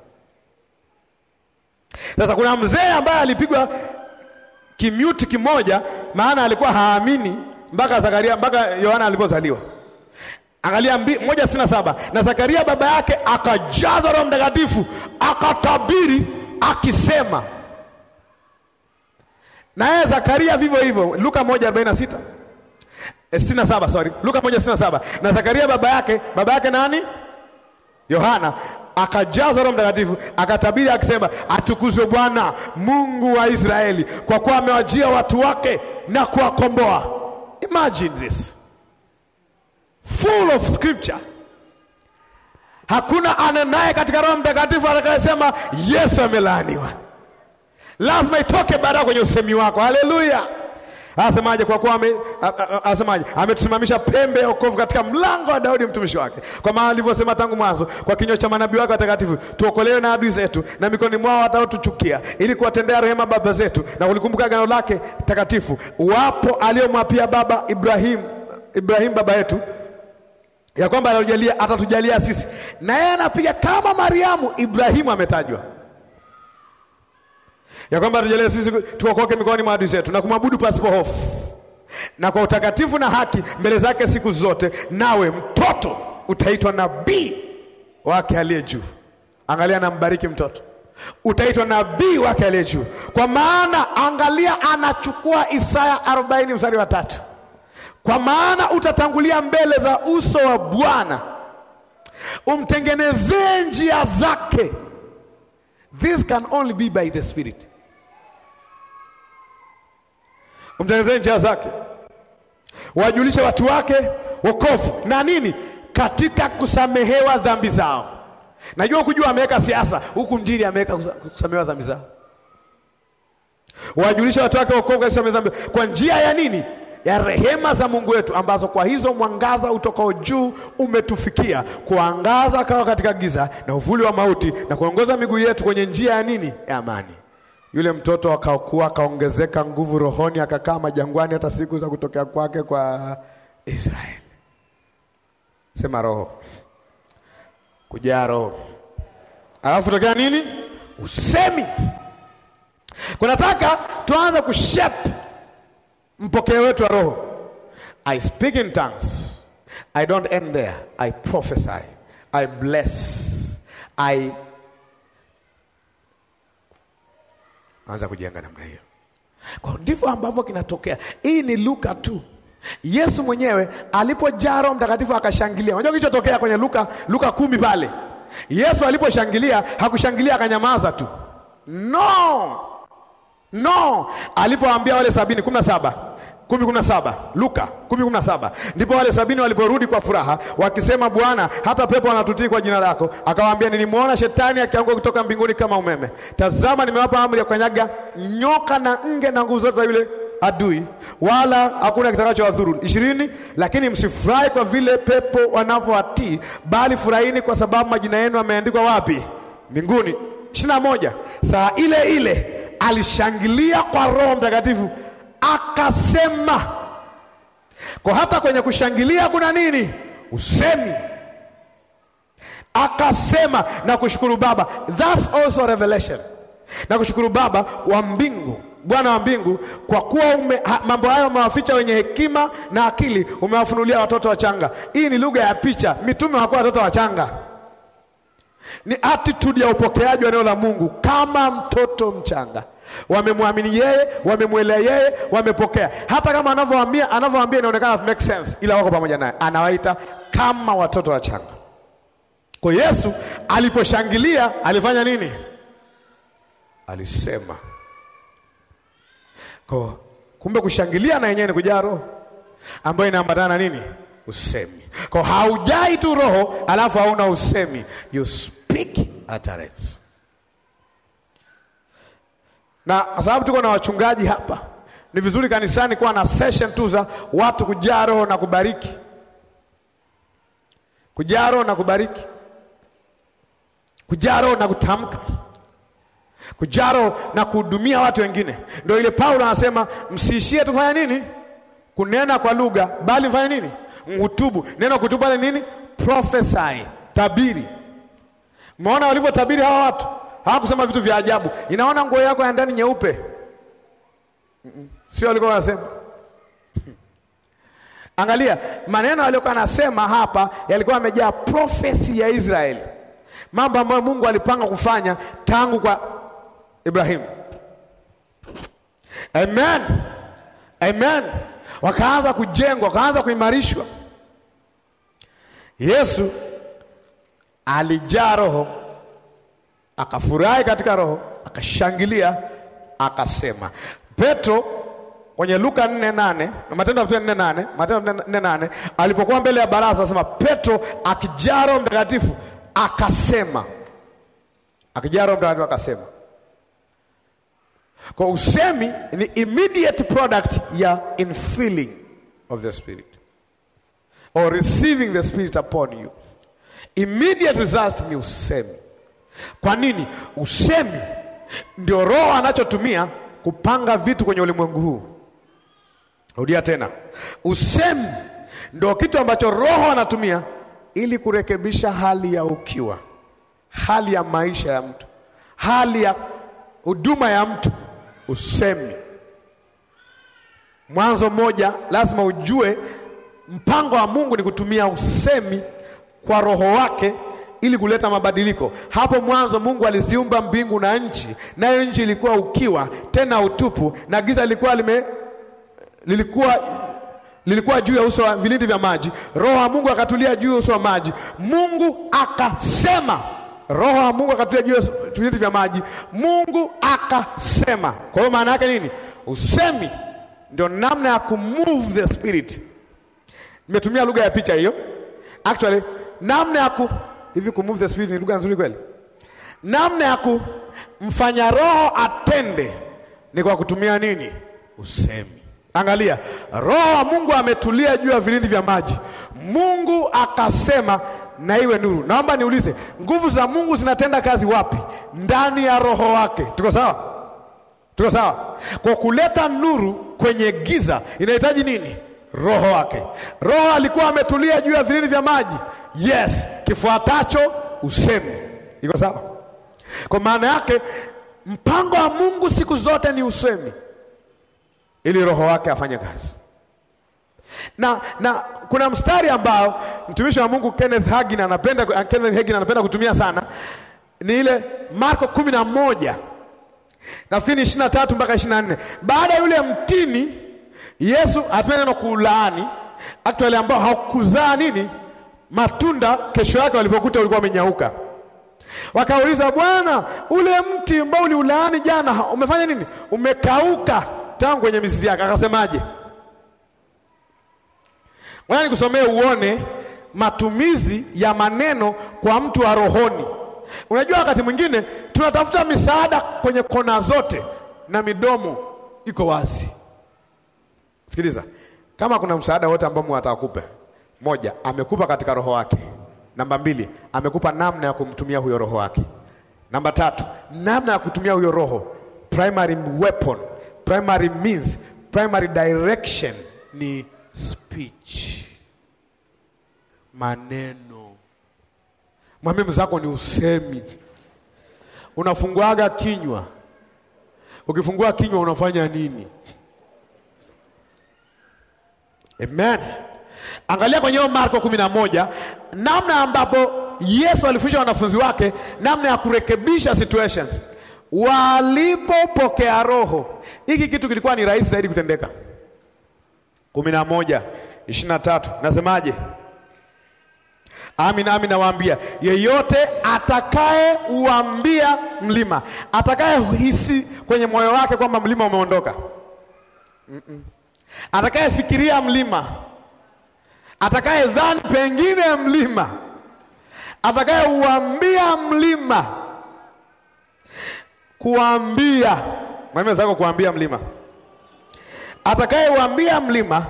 Sasa kuna mzee ambaye alipigwa kimyuti kimoja, maana alikuwa haamini mpaka Zakaria mpaka Yohana alipozaliwa. Angalia moja sitini na saba na Zakaria baba yake akajazwa Roho Mtakatifu akatabiri akisema, na yeye Zakaria vivyo hivyo. Luka moja arobaini na sita sitini na saba sorry, Luka moja sitini na saba na Zakaria baba yake baba yake nani? Yohana akajazwa Roho Mtakatifu akatabiri akisema, atukuzwe Bwana Mungu wa Israeli, kwa kuwa amewajia watu wake na kuwakomboa. Imagine this full of scripture. Hakuna anenaye katika Roho Mtakatifu atakayesema Yesu amelaaniwa. Lazima itoke baada kwenye usemi wako. Haleluya! Asemaje? Kwa kuwa asemaje? Ametusimamisha pembe ya wokovu katika mlango wa Daudi mtumishi wake, kwa maana alivyosema tangu mwanzo kwa kinywa cha manabii wake watakatifu, tuokolewe na adui zetu na mikononi mwao wataotuchukia, ili kuwatendea rehema baba zetu na kulikumbuka agano lake takatifu, wapo aliyomwapia baba Ibrahim, Ibrahim baba yetu ya kwamba atatujalia, atatujalia sisi. Na yeye anapiga kama Mariamu, Ibrahimu ametajwa ya kwamba atujalie sisi tuokoke mikononi mwa adui zetu na kumwabudu pasipo hofu na kwa utakatifu na haki mbele zake siku zote, nawe mtoto utaitwa nabii wake aliye juu. Angalia, nambariki mtoto utaitwa nabii wake aliye juu. Kwa maana angalia, anachukua Isaya 40 mstari wa tatu, kwa maana utatangulia mbele za uso wa Bwana umtengenezee njia zake. This can only be by the Spirit. Umtengenezee njia zake, wajulishe watu wake wokovu na nini, katika kusamehewa dhambi zao. Najua kujua ameweka siasa huku mjini, ameweka kusamehewa dhambi zao, wajulishe watu wake wokovu katika kusamehewa dhambi kwa njia ya nini ya rehema za Mungu wetu ambazo kwa hizo mwangaza utokao juu umetufikia kuangaza kawa katika giza na uvuli wa mauti na kuongoza miguu yetu kwenye njia ya nini ya amani. Yule mtoto akakuwa akaongezeka nguvu rohoni, akakaa majangwani hata siku za kutokea kwake kwa Israeli. Sema roho, kujaa roho, alafu tokea nini? Usemi. Kunataka tuanze kushape mpokeo wetu wa roho. I speak in tongues. I don't end there. I prophesy. I bless. I anza kujenga namna hiyo. Kwa ndivyo ambavyo kinatokea. Hii ni Luka tu. Yesu mwenyewe alipojaa Roho Mtakatifu akashangilia. Unajua kilichotokea kwenye Luka Luka kumi pale? Yesu aliposhangilia hakushangilia akanyamaza tu. No. No, alipoambia wale sabini kumi na saba kumi kumi na saba Luka kumi kumi na saba ndipo wale sabini waliporudi kwa furaha wakisema, Bwana, hata pepo wanatutii kwa jina lako. Akawaambia, nilimwona shetani akianguka kutoka mbinguni kama umeme. Tazama, nimewapa amri ya kukanyaga nyoka na nge na nguvu zote za yule adui, wala hakuna kitakachowadhuru. ishirini. Lakini msifurahi kwa vile pepo wanavyowatii, bali furahini kwa sababu majina yenu yameandikwa wapi? Mbinguni. ishirini na moja. Saa ile ile alishangilia kwa Roho Mtakatifu akasema. Kwa hata kwenye kushangilia kuna nini? Usemi. Akasema na kushukuru Baba, that's also revelation. Na kushukuru Baba wa mbingu, Bwana wa mbingu, kwa kuwa ume, ha, mambo hayo umewaficha wenye hekima na akili, umewafunulia watoto wachanga. Hii ni lugha ya picha. Mitume hawakuwa watoto wachanga ni attitude ya upokeaji wa neno la Mungu kama mtoto mchanga. Wamemwamini yeye, wamemwelea yeye, wamepokea. Hata kama anavyoambia anavyoambia inaonekana make sense, ila wako pamoja naye, anawaita kama watoto wachanga. Kwa Yesu aliposhangilia alifanya nini? Alisema. Kwa kumbe kushangilia na yenyewe ni kujaa Roho ambayo inaambatana na nini? Usemi. Kwa haujai tu roho alafu hauna usemi, you speak utterance. Na kwa sababu tuko na wachungaji hapa, ni vizuri kanisani kuwa na session tu za watu kujaa roho na kubariki, kujaa roho na kubariki, kujaa roho na kutamka, kujaa roho na kuhudumia watu wengine. Ndio ile Paulo anasema msiishie tufanya nini? Kunena kwa lugha, bali mfanye nini? Mhutubu. Neno kutubu pale nini? Prophesy, tabiri. Umeona walivyotabiri hawa watu, hawakusema vitu vya ajabu. Inaona nguo yako ya ndani nyeupe, sio walikuwa wanasema. Angalia maneno aliyokuwa anasema hapa, yalikuwa yamejaa profesi ya Israeli, mambo ambayo Mungu alipanga kufanya tangu kwa Ibrahimu. Amen, amen. Wakaanza kujengwa, wakaanza kuimarishwa. Yesu alijaa Roho, akafurahi katika Roho, akashangilia, akasema. Petro kwenye Luka 4:8, Matendo ya Mitume 4:8, Matendo 4:8, alipokuwa mbele ya baraza, asema Petro akijaa Roho Mtakatifu akasema, akijaa Roho Mtakatifu akasema. Kwa usemi ni immediate product ya infilling of the spirit or receiving the spirit upon you. Immediate result ni usemi. Kwa nini? Usemi ndio Roho anachotumia kupanga vitu kwenye ulimwengu huu. Rudia tena, usemi ndio kitu ambacho Roho anatumia ili kurekebisha hali ya ukiwa, hali ya maisha ya mtu, hali ya huduma ya mtu. Usemi Mwanzo mmoja, lazima ujue mpango wa Mungu ni kutumia usemi kwa roho wake ili kuleta mabadiliko. Hapo mwanzo Mungu aliziumba mbingu na nchi, nayo nchi ilikuwa ukiwa tena utupu, na giza lilikuwa lime lilikuwa lilikuwa juu ya uso wa vilindi vya maji. Roho wa Mungu akatulia juu ya uso wa maji. Mungu akasema, Roho wa Mungu akatulia juu ya vilindi vya maji. Mungu akasema. Kwa hiyo maana yake nini? Usemi ndio namna ya kumove the spirit. Nimetumia lugha ya picha hiyo. Actually, namna ya ku hivi kumove the spirit ni lugha nzuri kweli? Namna ya kumfanya roho atende ni kwa kutumia nini? Usemi. Angalia, roho wa Mungu ametulia juu ya vilindi vya maji. Mungu akasema na iwe nuru. Naomba niulize, nguvu za Mungu zinatenda kazi wapi? Ndani ya roho wake. Tuko sawa? Tuko sawa? Kwa kuleta nuru kwenye giza inahitaji nini? Roho wake. Roho alikuwa ametulia juu ya vilindi vya maji. Yes, kifuatacho usemi. Iko sawa? Kwa maana yake mpango wa Mungu siku zote ni usemi ili roho wake afanye kazi. Na na kuna mstari ambao mtumishi wa Mungu Kenneth Hagin anapenda Kenneth Hagin anapenda kutumia sana ni ile Marko kumi na moja nafikiri ishirini na tatu mpaka ishirini na nne baada ya yule mtini Yesu hatumia neno kuulaani actually ambao haukuzaa nini matunda, kesho yake walipokuta ulikuwa umenyauka. Wakauliza, Bwana, ule mti ambao uliulaani jana umefanya nini? Umekauka tangu kwenye mizizi yake. Akasemaje? Ngoja nikusomee uone matumizi ya maneno kwa mtu wa rohoni. Unajua, wakati mwingine tunatafuta misaada kwenye kona zote na midomo iko wazi. Sikiliza, kama kuna msaada wote ambao Mungu atakupa, moja, amekupa katika roho wake. Namba mbili, amekupa namna ya kumtumia huyo roho wake. Namba tatu, namna ya kutumia huyo roho, primary weapon, primary means, primary direction ni speech, maneno. Mwambie mwenzako ni usemi. Unafunguaga kinywa, ukifungua kinywa unafanya nini? Amen. Angalia kwenye Marko kumi na moja namna ambapo Yesu alifundisha wanafunzi wake namna ya kurekebisha situations walipopokea Roho. Hiki kitu kilikuwa ni rahisi zaidi kutendeka. kumi na moja ishirini na tatu nasemaje? Amin, amin nawaambia, yeyote atakaye uambia mlima, atakaye hisi kwenye moyo wake kwamba mlima umeondoka, mm -mm. atakayefikiria mlima atakaye dhani pengine mlima, atakaye uambia mlima, kuambia mwambie zako, kuambia mlima, atakaye uambia mlima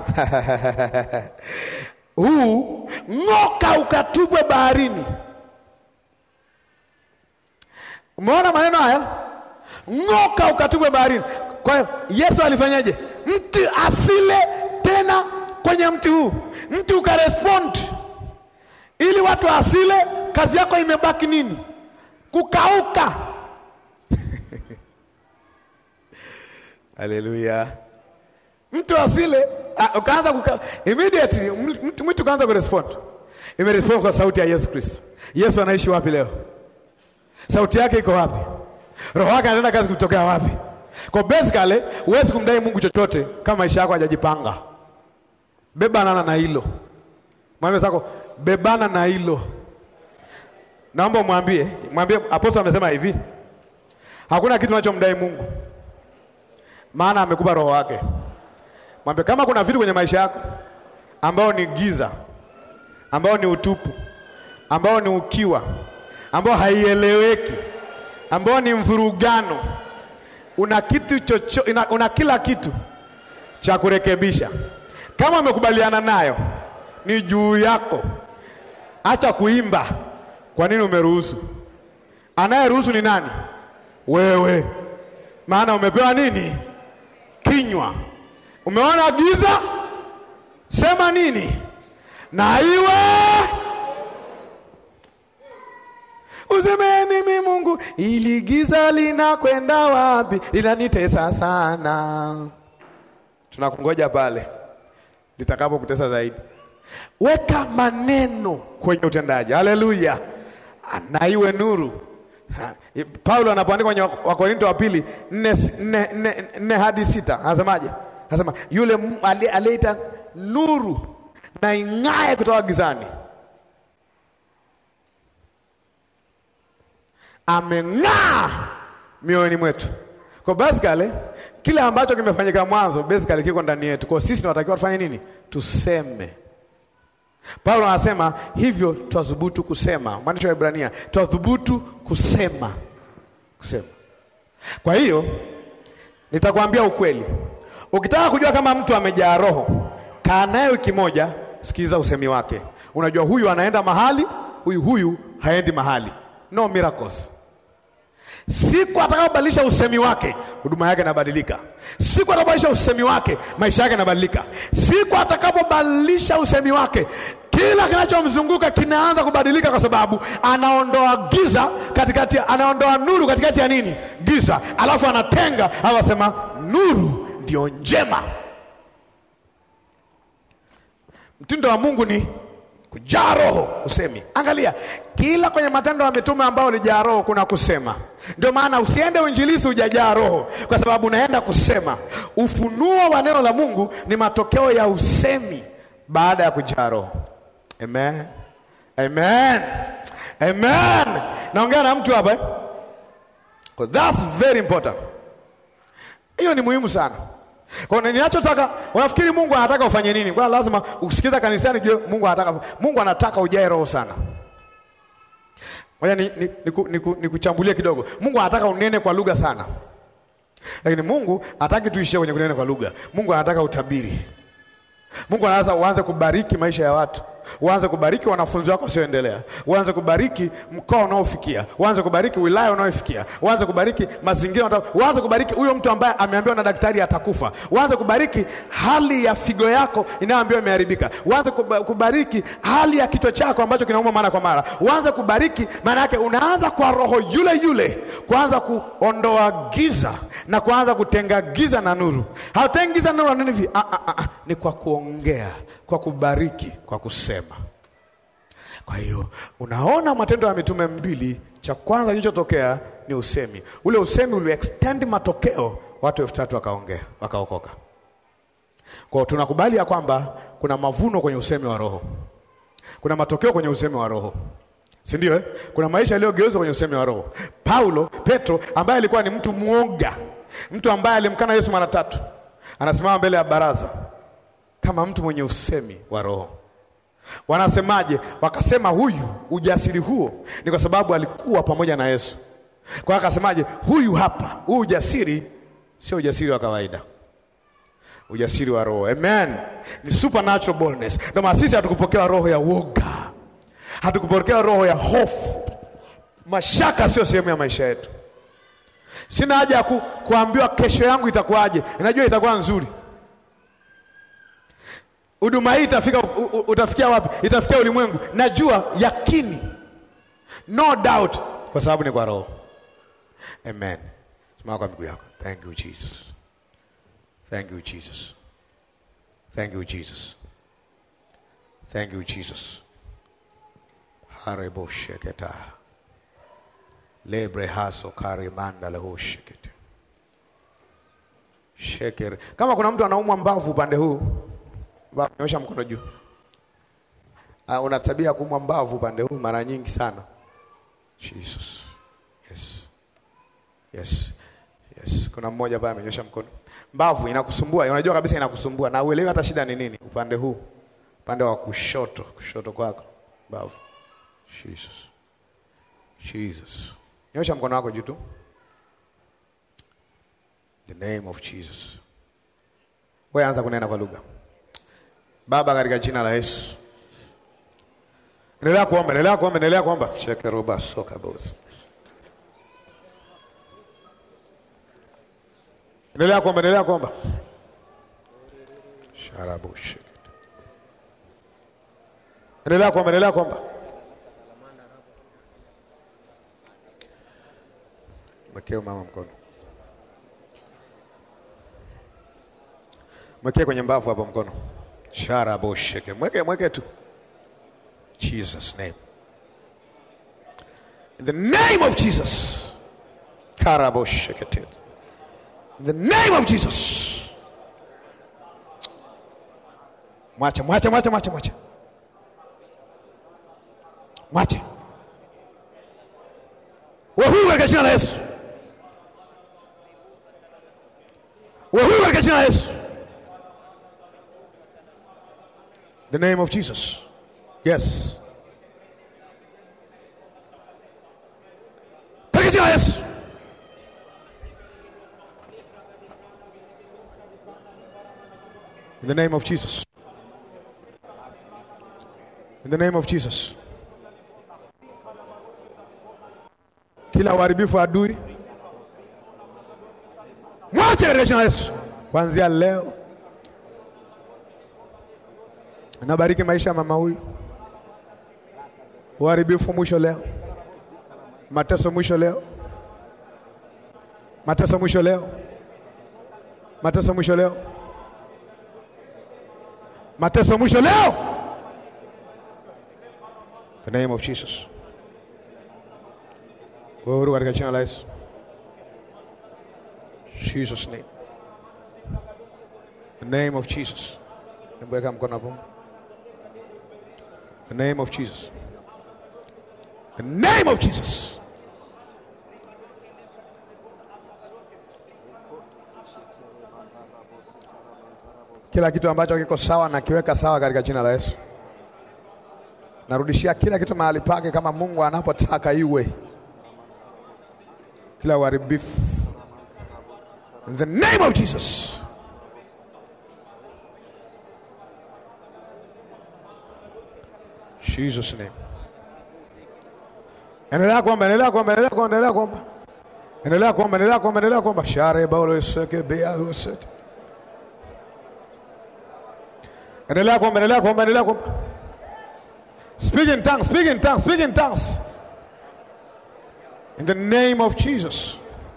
huu ng'oka, ukatupwe baharini. Umeona maneno haya, ng'oka, ukatupwe baharini. Kwa hiyo Yesu alifanyaje? Mtu asile tena kwenye mti huu, mti ukarespond, ili watu asile. Kazi yako imebaki nini? Kukauka. Haleluya! mtu asile, ukaanza kuka immediately, mtu ukaanza kurespond, imerespond kwa sauti ya Yesu Kristo. Yesu anaishi wapi leo? Sauti yake iko wapi? Roho wake anaenda kazi kutokea wapi? Kwa basically huwezi kumdai Mungu chochote kama maisha yako hajajipanga. Bebana na hilo, mwambie zako, bebana na hilo. Naomba umwambie, mwambie apostol amesema hivi, hakuna kitu unachomdai Mungu, maana amekupa roho wake. Mwambie kama kuna vitu kwenye maisha yako ambao ni giza, ambao ni utupu, ambao ni ukiwa, ambao haieleweki, ambao ni mvurugano, una kitu chocho, una, una kila kitu cha kurekebisha kama umekubaliana nayo ni juu yako. Acha kuimba. Kwa nini umeruhusu? Anayeruhusu ni nani? Wewe. Maana umepewa nini? Kinywa. Umeona giza, sema nini? Na iwe useme mimi Mungu, ili giza linakwenda wapi? Linanitesa sana. Tunakungoja pale litakapokutesa zaidi. Weka maneno kwenye utendaji. Haleluya, na iwe nuru. Ha, Paulo anapoandika kwenye Wakorinto wa pili nne, nne, nne, nne hadi sita anasemaje? Anasema yule aliyeita nuru na ing'ae kutoka gizani ameng'aa mioyoni mwetu. Kwa basically kile ambacho kimefanyika mwanzo basically kiko ndani yetu. Kwa sisi tunatakiwa tufanye nini? Tuseme. Paulo anasema hivyo, twathubutu kusema. Mwandishi wa Ibrania, twathubutu kusema, kusema. Kwa hiyo nitakwambia ukweli, ukitaka kujua kama mtu amejaa Roho, kaa naye wiki moja, sikiliza usemi wake. Unajua huyu anaenda mahali, huyu huyu haendi mahali. No miracles. Siku atakapobadilisha usemi wake, huduma yake inabadilika. Siku atakapobadilisha usemi wake, maisha yake yanabadilika. Siku atakapobadilisha usemi wake, kila kinachomzunguka kinaanza kubadilika, kwa sababu anaondoa giza katikati, anaondoa nuru katikati ya nini? Giza, alafu anatenga, anasema nuru ndio njema. Mtindo wa Mungu ni kujaa roho usemi. Angalia kila kwenye Matendo ya Mitume ambao ulijaa roho kuna kusema. Ndio maana usiende uinjilisi hujajaa roho, kwa sababu unaenda kusema. Ufunuo wa neno la Mungu ni matokeo ya usemi baada ya kujaa roho. Amen, amen, amen. Naongea na mtu hapa eh? That's very important. Hiyo ni muhimu sana. Kwa hiyo ninachotaka, unafikiri Mungu anataka ufanye nini? Kwa lazima usikiza kanisani jue Mungu anataka Mungu anataka ujae roho sana. Ngoja ni, ni, ni, nikuchambulie kidogo. Mungu anataka unene kwa lugha sana. Lakini Mungu hataki tuishie kwenye kunena kwa lugha. Mungu anataka utabiri. Mungu anaanza uanze kubariki maisha ya watu. Uanze kubariki wanafunzi wako wasioendelea. Uanze kubariki mkoa unaofikia. Uanze kubariki wilaya unaofikia. Uanze kubariki mazingira. Uanze kubariki huyo mtu ambaye ameambiwa na daktari atakufa. Uanze kubariki hali ya figo yako inayoambiwa imeharibika. Uanze kubariki hali ya kichwa chako ambacho kinauma mara kwa mara. Uanze kubariki, maana yake unaanza kwa roho yule yule kuanza kuondoa giza na kuanza kutenga giza na nuru. Hautengi giza na nuru na nini hivi? Ah, ah, ah, ni kwa kuongea, kwa kubariki, kwa kusema. Kwa hiyo unaona Matendo ya Mitume mbili, cha kwanza kilichotokea ni usemi. Ule usemi uli extend matokeo, watu elfu tatu wakaongea, wakaokoka. Kwa hiyo tunakubali ya kwamba kuna mavuno kwenye usemi wa Roho, kuna matokeo kwenye usemi wa Roho, si ndio eh? Kuna maisha yaliyogeuzwa kwenye usemi wa Roho. Paulo, Petro ambaye alikuwa ni mtu mwoga, mtu ambaye alimkana Yesu mara tatu, anasimama mbele ya baraza kama mtu mwenye usemi wa Roho. Wanasemaje? Wakasema huyu ujasiri huo ni kwa sababu alikuwa pamoja na Yesu. Kwa hiyo akasemaje? Huyu hapa, huu ujasiri sio ujasiri wa kawaida, ujasiri wa Roho. Amen, ni supernatural boldness. Ndio maana sisi hatukupokea roho ya woga, hatukupokea roho ya hofu. Mashaka sio sehemu ya maisha yetu. Sina haja ya ku, kuambiwa kesho yangu itakuwaje. Najua itakuwa nzuri huduma hii itafika, utafikia wapi? Itafikia ulimwengu, najua yakini, no doubt, kwa sababu ni kwa Roho. Amen. Simama kwa miguu yako. Thank you Jesus, thank you Jesus, thank you Jesus, thank you Jesus. harebo sheketa lebre haso karimanda leho shekete shekere. Kama kuna mtu anaumwa mbavu upande huu nyosha mkono juu. Uh, una tabia ya kuumwa mbavu upande huu mara nyingi sana. Jesus. Yes. Yes. Yes. Kuna mmoja ambaye amenyosha mkono. Mbavu inakusumbua, unajua kabisa inakusumbua na uelewi hata shida ni nini upande huu. Upande wa kushoto, kushoto kwako. Mbavu. Jesus. Jesus. Nyosha mkono wako juu tu. The name of Jesus. Wewe anza kunena kwa lugha. Baba, katika jina la Yesu, endelea kuomba, endelea kuomba, endelea kuomba. shekeroba soka boss, endelea kuomba, endelea kuomba. sharabu shekete, endelea kuomba, endelea kuomba. Mwekee mama mkono, mwekee kwenye mbavu hapo mkono Sharabosheke. Mweke mweke tu. Jesus name. In the name of Jesus. Karaboshekete. In the name of Jesus. Mwache, mwache, mwache, mwache, mwache. Mwache. Uwe huru katika jina la Yesu. Uwe huru katika jina la Yesu. The name of Jesus. Yes. Katika jina la Yesu. In the name of Jesus. In the name of Jesus. Kila uharibifu wa adui mwache katika jina la Yesu. Kuanzia leo nabariki maisha ya mama huyu. Uharibifu mwisho leo, mateso mwisho leo, mateso mwisho leo, mateso mwisho leo, mateso mwisho leo. The name of Jesus. Uhuru katika jina la Yesu. Jesus name. The name of Jesus. Hebu weka mkono hapo. The name of Jesus. The name of Jesus. Kila kitu ambacho kiko sawa na kiweka sawa katika jina la Yesu. Narudishia kila kitu mahali pake kama Mungu anapotaka iwe. Kila uharibifu. In the name of Jesus. Jesus name. Endelea kuomba, endelea kuomba, endelea kuomba, endelea kuomba. Endelea kuomba, endelea kuomba, endelea kuomba. Share baulo iseke bea uset. Endelea kuomba, endelea kuomba, endelea kuomba. Speak in tongues, speak in tongues, speak in tongues. In the name of Jesus.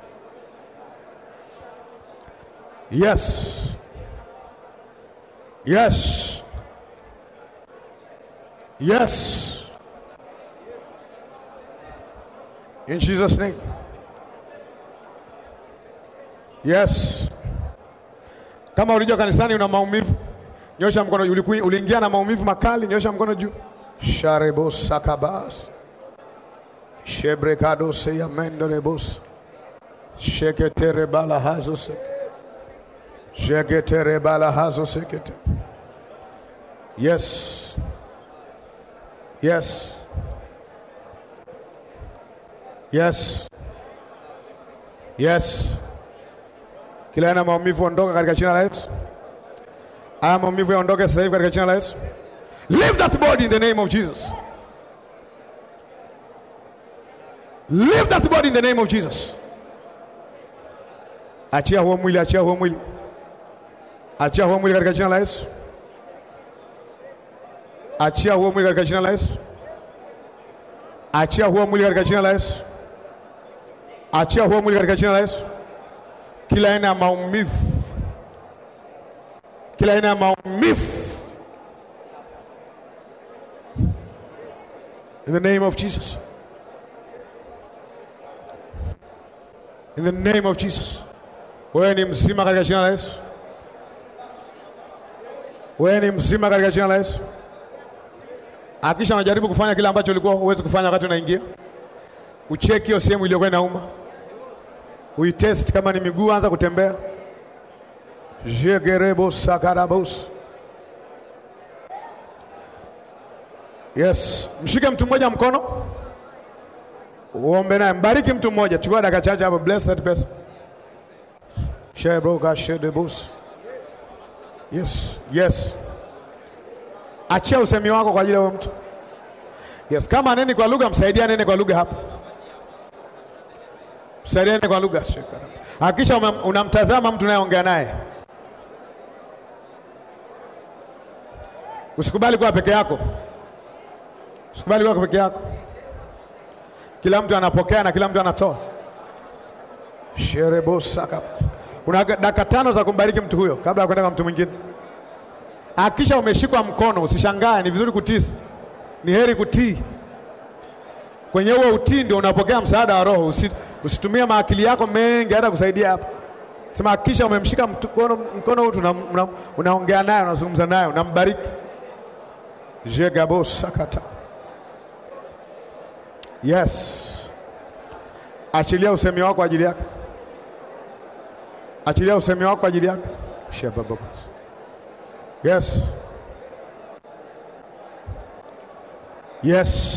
Yes. Yes. Yes. In Jesus' name. Yes. Kama ulijua kanisani una maumivu, nyosha mkono. Ulikuwa uliingia na maumivu makali, nyosha mkono juu. Sharebo sakabas. Shebrekado seya mendorebos. Sheketere bala hazo sek. Sheketere bala hazo sekete. Yes. Yes. Yes. Yes. Kila aina maumivu ondoka katika jina la Yesu. Haya maumivu yaondoke sasa hivi katika jina la Yesu. Leave that body in the name of Jesus. Leave that body in the name of Jesus. Achia huo mwili, achia huo mwili. Achia huo mwili katika jina la Yesu. Achia huo mwili katika jina la Yesu. Achia huo mwili katika jina la Yesu. Achia huo mwili katika jina la Yesu. Kila aina ya maumivu, kila aina ya maumivu, in the name of Jesus, in the name of Jesus. Wewe ni mzima katika jina la Yesu. Wewe ni mzima katika jina la Yesu. Hakisha unajaribu kufanya kile ambacho ulikuwa huwezi kufanya wakati unaingia. Ucheki hiyo sehemu iliyokuwa inauma, uitest kama ni miguu, anza kutembea. jegerebo sakarabos. Yes, mshike mtu mmoja mkono, uombe naye, mbariki mtu mmoja. Chukua dakika chache hapo, bless that person. Shebroka shedebos. Yes, yes. Achia usemi wako kwa ajili ya huyo mtu. Yes, kama aneni kwa lugha, msaidia nene kwa lugha hapa. Msaidia nene kwa lugha. Hakikisha unamtazama mtu unayeongea naye. Usikubali kuwa peke yako. Usikubali kuwa peke yako. Kila mtu anapokea na kila mtu anatoa. Sherebosaka. Una dakika tano za kumbariki mtu huyo kabla ya kwenda kwa mtu mwingine. Hakikisha umeshikwa mkono, usishangae. Ni vizuri kutii, ni heri kutii kwenye huo utii ndio unapokea msaada wa Roho. Usi, usitumie maakili yako mengi hata kusaidia hapa. Sema hakikisha umemshika mkono mkono huu una, unaongea naye unazungumza naye unambariki. Jegabo sakata. Yes. Achilia usemi wako kwa ajili yake. Achilia usemi wako kwa ajili yake. Shababos. Yes. Yes.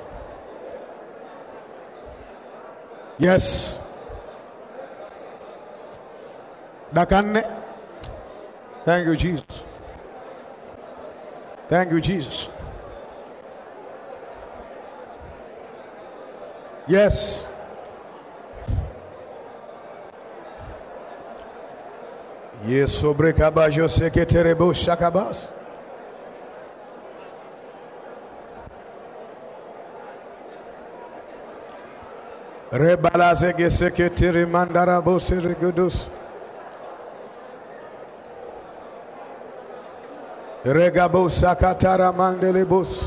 Yes. Dakika nne. Thank you Jesus. Thank you Jesus. Yes. Yes, sobre cabajo se que terebo shakabas. Rebalaze que se que tere mandarabo se regudus. Regabo sakatara mandelebus.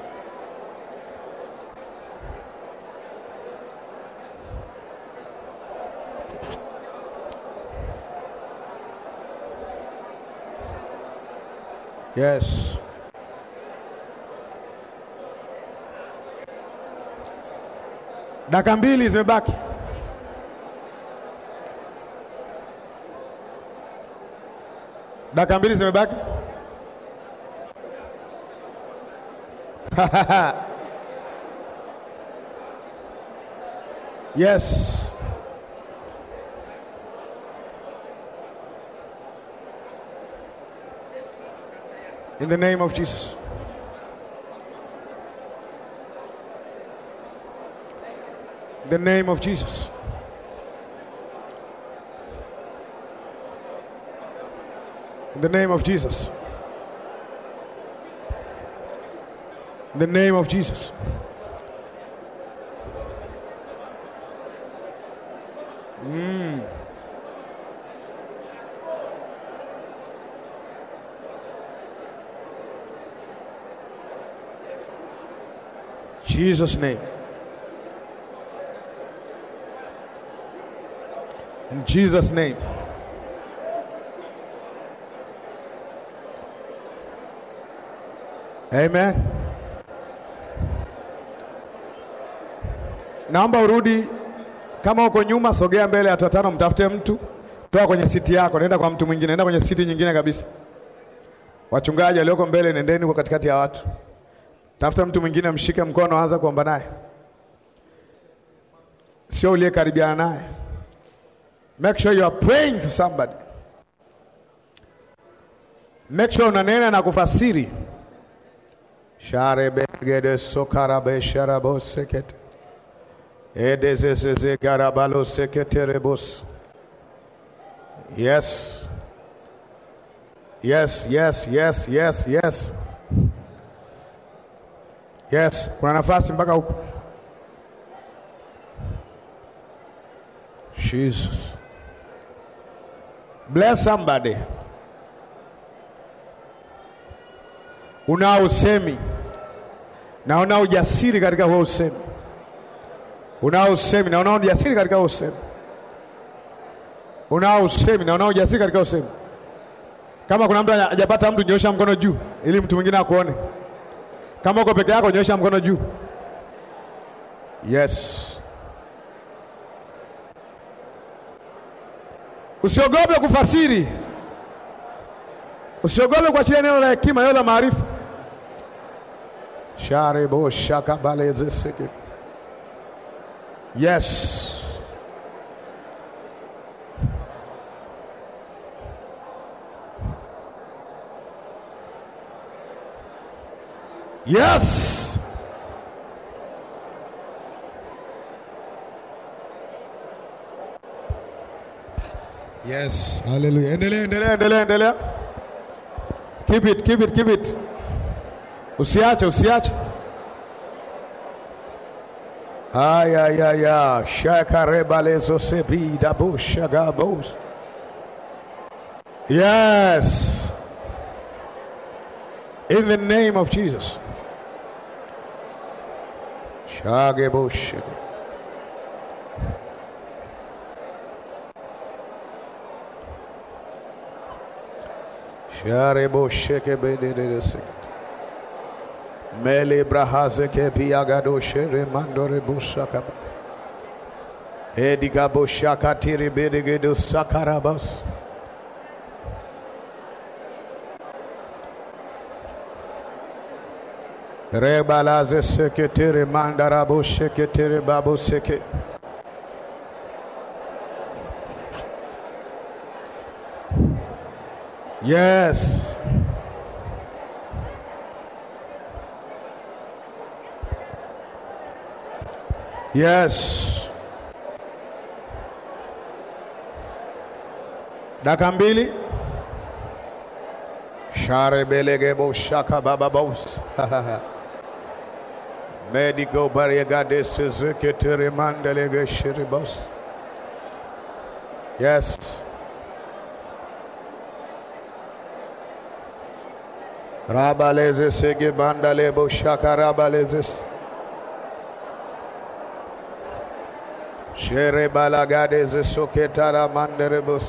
Yes. Dakika mbili zimebaki. Dakika mbili zimebaki. yes. In the name of Jesus. In the name of Jesus. In the name of Jesus. In the name of Jesus. Mm. Jesus' name. In Jesus' name. Amen. Naomba urudi, kama uko nyuma, sogea mbele, watu watano, mtafute mtu, toa kwenye siti yako, nenda kwa mtu mwingine, nenda kwenye siti nyingine kabisa. Wachungaji walioko mbele, nendeni kwa katikati ya watu. Tafuta mtu mwingine, mshike mkono, anza kuomba naye, sio uliye karibiana naye. Make sure you are praying for somebody. Make sure unanena na kufasiri. sharebegede sokarabe sharabo sekete edezezeze garabalo seketerebos yes yes yes yes yes yes yes kuna nafasi mpaka huko Jesus bless somebody unao usemi na unao ujasiri katika huo usemi, unao usemi na unao ujasiri katika huo usemi, unao usemi na unao ujasiri katika usemi. Kama kuna mtu hajapata mtu, nyosha mkono juu ili mtu mwingine akuone. Kama uko peke yako, nyosha mkono juu. Yes, usiogope kufasiri, usiogope kuachilia neno la hekima, neno la maarifa. Sharebo shakabalezeseke. Yes. Yes. Yes. Hallelujah. Endelea, endelea, endelea, endelea. Keep it, keep it, keep it. Usiache, usiache. Ayayaya, shakarebalezo sebida bushagabos. Yes. In the name of Jesus. Shageboshe. Shareboshe kebededese. Mele brahaze ke piagado shere mandore busaka. Ediga boshaka tiri bedegedo sakarabas. Rebalaze seketiri mandarabo sheketiri babu seke. Yes. Yes. Dakika mbili. Share belegebo shaka baba bos. Medical barriagade seketiri mandelege shiribos. Yes. Rabaleze sege bandale bo shaka rabalezes. Shere balagade ze soketara manderebos.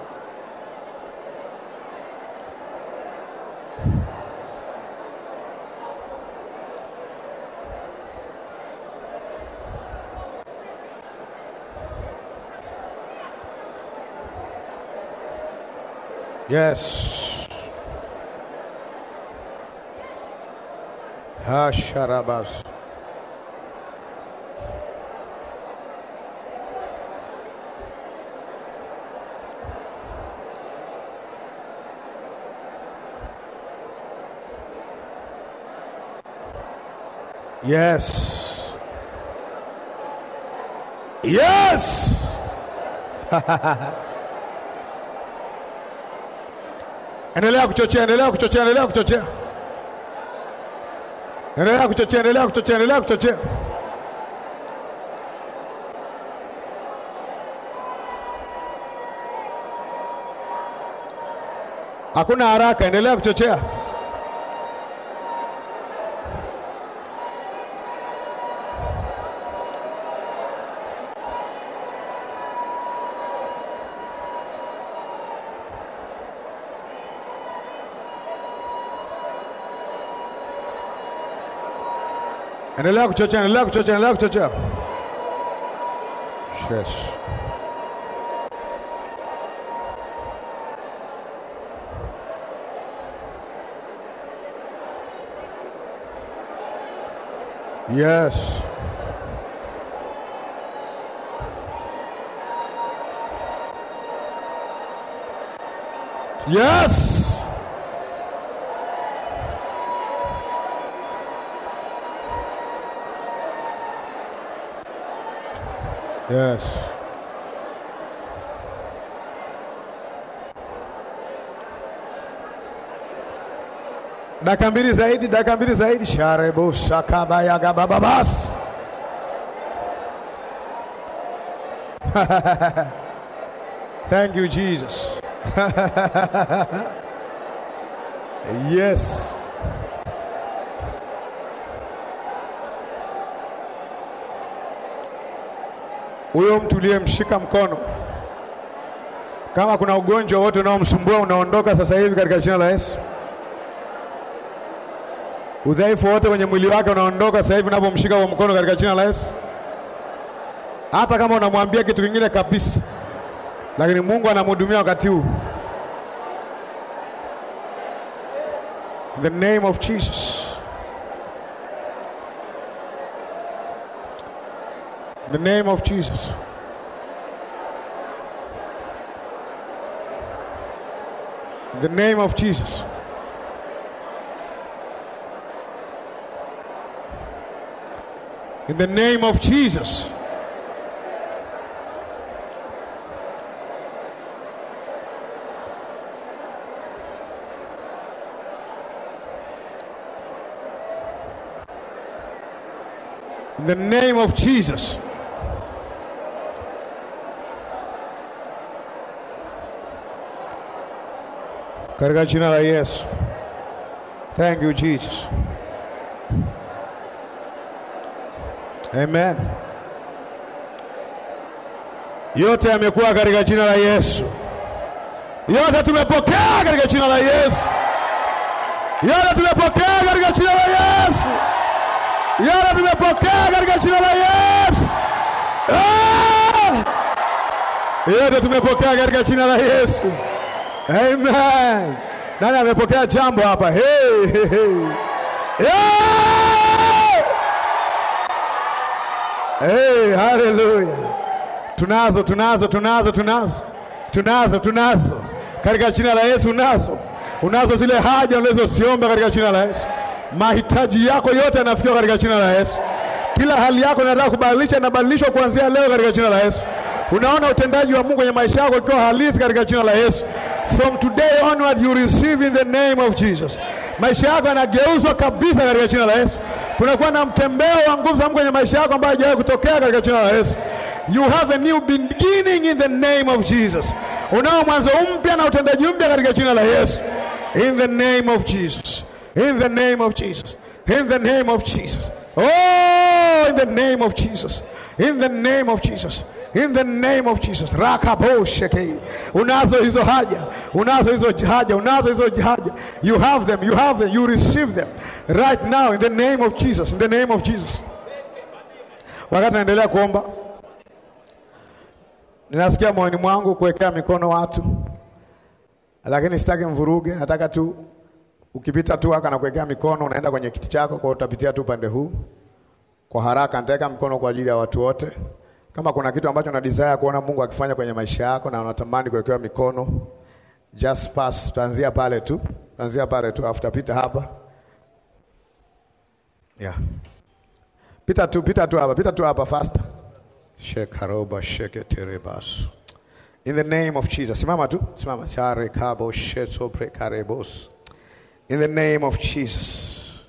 Yes. Hasharabas. Yes. Yes. Endelea kuchochea, endelea kuchochea, endelea kuchochea. Endelea kuchochea, endelea kuchochea, endelea kuchochea. Hakuna haraka, endelea kuchochea. Endelea kuchochea, endelea kuchochea, endelea kuchochea. Yes. Yes. Yes. Yes. Dakika mbili zaidi, dakika mbili zaidi. Sharebo shakabaya gabababas. Thank you Jesus. yes. Huyo mtu uliyemshika mkono, kama kuna ugonjwa wote unaomsumbua unaondoka sasa hivi katika jina la Yesu. Udhaifu wote kwenye mwili wake unaondoka sasa hivi unapomshika kwa mkono katika jina la Yesu. Hata kama unamwambia kitu kingine kabisa, lakini Mungu anamhudumia wakati huu. In the name of Jesus. In the name of Jesus. In the name of Jesus. In the name of Jesus. In the name of Jesus. Katika jina la Yesu. Thank you Jesus. Amen. Yote yamekuwa katika jina la Yesu. Yote tumepokea katika jina la Yesu. Yote tumepokea katika jina la Yesu. Yote tumepokea katika jina la Yesu. Ah! Yote tumepokea katika jina la Yesu. Amen. Nani amepokea jambo hapa? Hey, hey, hey. Yeah! Hey, hallelujah. Tunazo, tunazo, tunazo, tunazo, tunazo, tunazo katika jina la Yesu. Unazo, unazo zile haja unazoziomba katika jina la Yesu. Mahitaji yako yote yanafikiwa katika jina la Yesu. Kila hali yako inataka kubadilisha, inabadilishwa kuanzia leo katika jina la Yesu. Unaona utendaji wa Mungu kwenye maisha yako ukiwa halisi katika jina la Yesu. From today onward you receive in the name of Jesus. Maisha yako yanageuzwa kabisa katika jina la Yesu. Kunakuwa na mtembeo wa nguvu za Mungu kwenye maisha yako ambayo hajawahi kutokea katika jina la Yesu. You have a new beginning in the name of Jesus. Unao mwanzo mpya na utendaji mpya katika jina la Yesu. In the name of Jesus. In the name of Jesus. In the name of Jesus. Oh, in the name of Jesus. In the name of Jesus. In the name of Jesus. Rakabosheke. Unazo hizo haja. Unazo hizo haja. Unazo hizo haja. You have them. You have them. You receive them. Right now in the name of Jesus. In the name of Jesus. Wakati naendelea kuomba ninasikia moyoni mwangu kuwekea mikono watu, lakini sitaki mvuruge. Nataka tu ukipita tu haka na kuwekea mikono, unaenda kwenye kiti chako, kwa utapitia tu upande huu kwa haraka. Nitaweka mkono kwa ajili ya watu wote. Kama kuna kitu ambacho una desire kuona Mungu akifanya kwenye maisha yako na unatamani kuwekewa mikono, just pass. Tutaanzia pale tu, tutaanzia pale tu, afu tapita hapa yeah. Pita tu, pita tu hapa, pita tu hapa faster. Shekaroba sheketerebas. In the name of Jesus. Simama tu, simama. Share kabo sheto prekarebos. In the name of Jesus.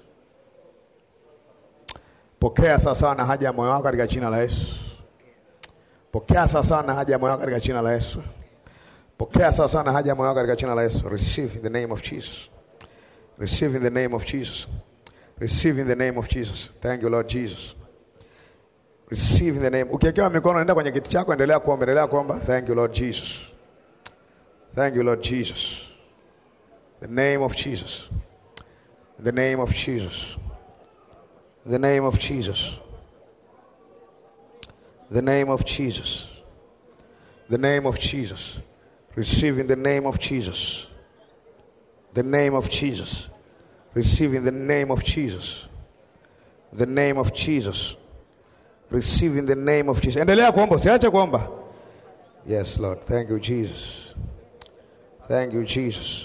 Pokea sasa na haja ya moyo wako katika jina la Yesu. Pokea sasa na haja ya moyo wako katika jina la Yesu. Pokea sasa na haja ya moyo wako katika jina la Yesu. Receive in the name of Jesus. Receive in the name of Jesus. Receive in the name of Jesus. Thank you Lord Jesus. Receive in the name. Ukiwekewa mikono nenda kwenye kiti chako, endelea kuomba, endelea kuomba. Thank you Lord Jesus. Thank you Lord Jesus. The name of Jesus. The name of Jesus. The name of Jesus. The name of Jesus. The name of Jesus. Receive in the name of Jesus. The name of Jesus. Receive in the name of Jesus. The name of Jesus. Receive in the name of Jesus. Endelea kuomba, usiache kuomba. Yes, Lord. Thank you, Jesus. Thank you, Jesus.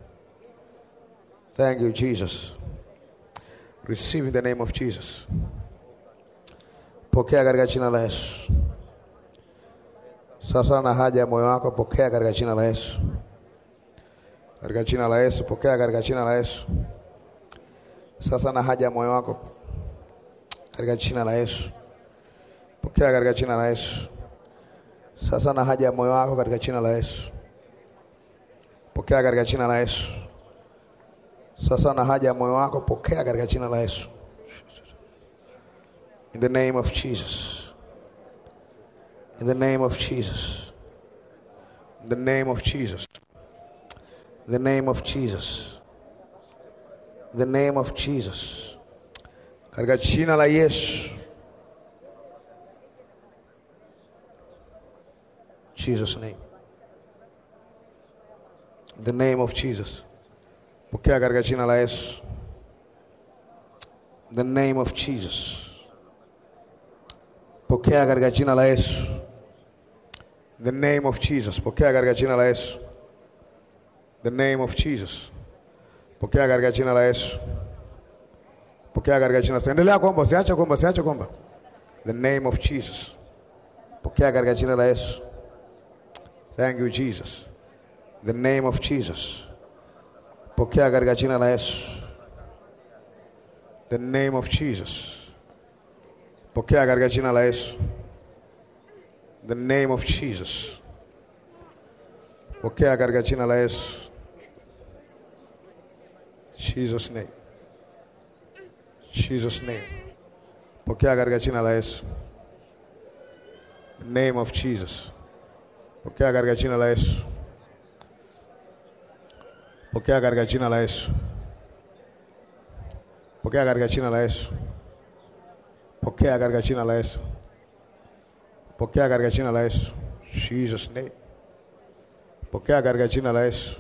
Thank you, Jesus. Receive in the name of Jesus. Pokea katika jina la Yesu. Sasa na haja ya moyo wako, pokea katika jina la Yesu. Katika jina la Yesu, pokea katika jina la Yesu. Sasa na haja ya moyo wako, katika jina la Yesu. Pokea katika jina la Yesu. Sasa na haja ya moyo wako katika jina la Yesu. Pokea katika jina la Yesu. Sasa na haja ya moyo wako, pokea katika jina la Yesu. In the name of Jesus. In the name of Jesus. In the name of Jesus. In the name of Jesus. In the name of Jesus. Katika jina la Yesu. Jesus name. In the name of Jesus. Pokea katika jina la Yesu. In the name of Jesus. Pokea katika jina la Yesu. In the name of Jesus. Pokea katika jina la Yesu. The name of Jesus. Pokea katika jina la Yesu. Pokea katika jina la Yesu. Endelea kuomba, usiache kuomba, usiache kuomba. The name of Jesus. Pokea katika jina la Yesu. Thank you Jesus. The name of Jesus. Pokea katika jina la Yesu. The name of Jesus. Pokea katika jina la Yesu. The name of Jesus. Pokea katika jina la Yesu. Jesus name. Jesus name. Pokea katika jina la Yesu. The name of Jesus. Pokea katika jina la Yesu. Pokea katika jina la Yesu. Pokea katika jina la Yesu. Pokea katika jina la Yesu. Pokea katika jina la Yesu. Jesus name. Pokea katika jina la Yesu.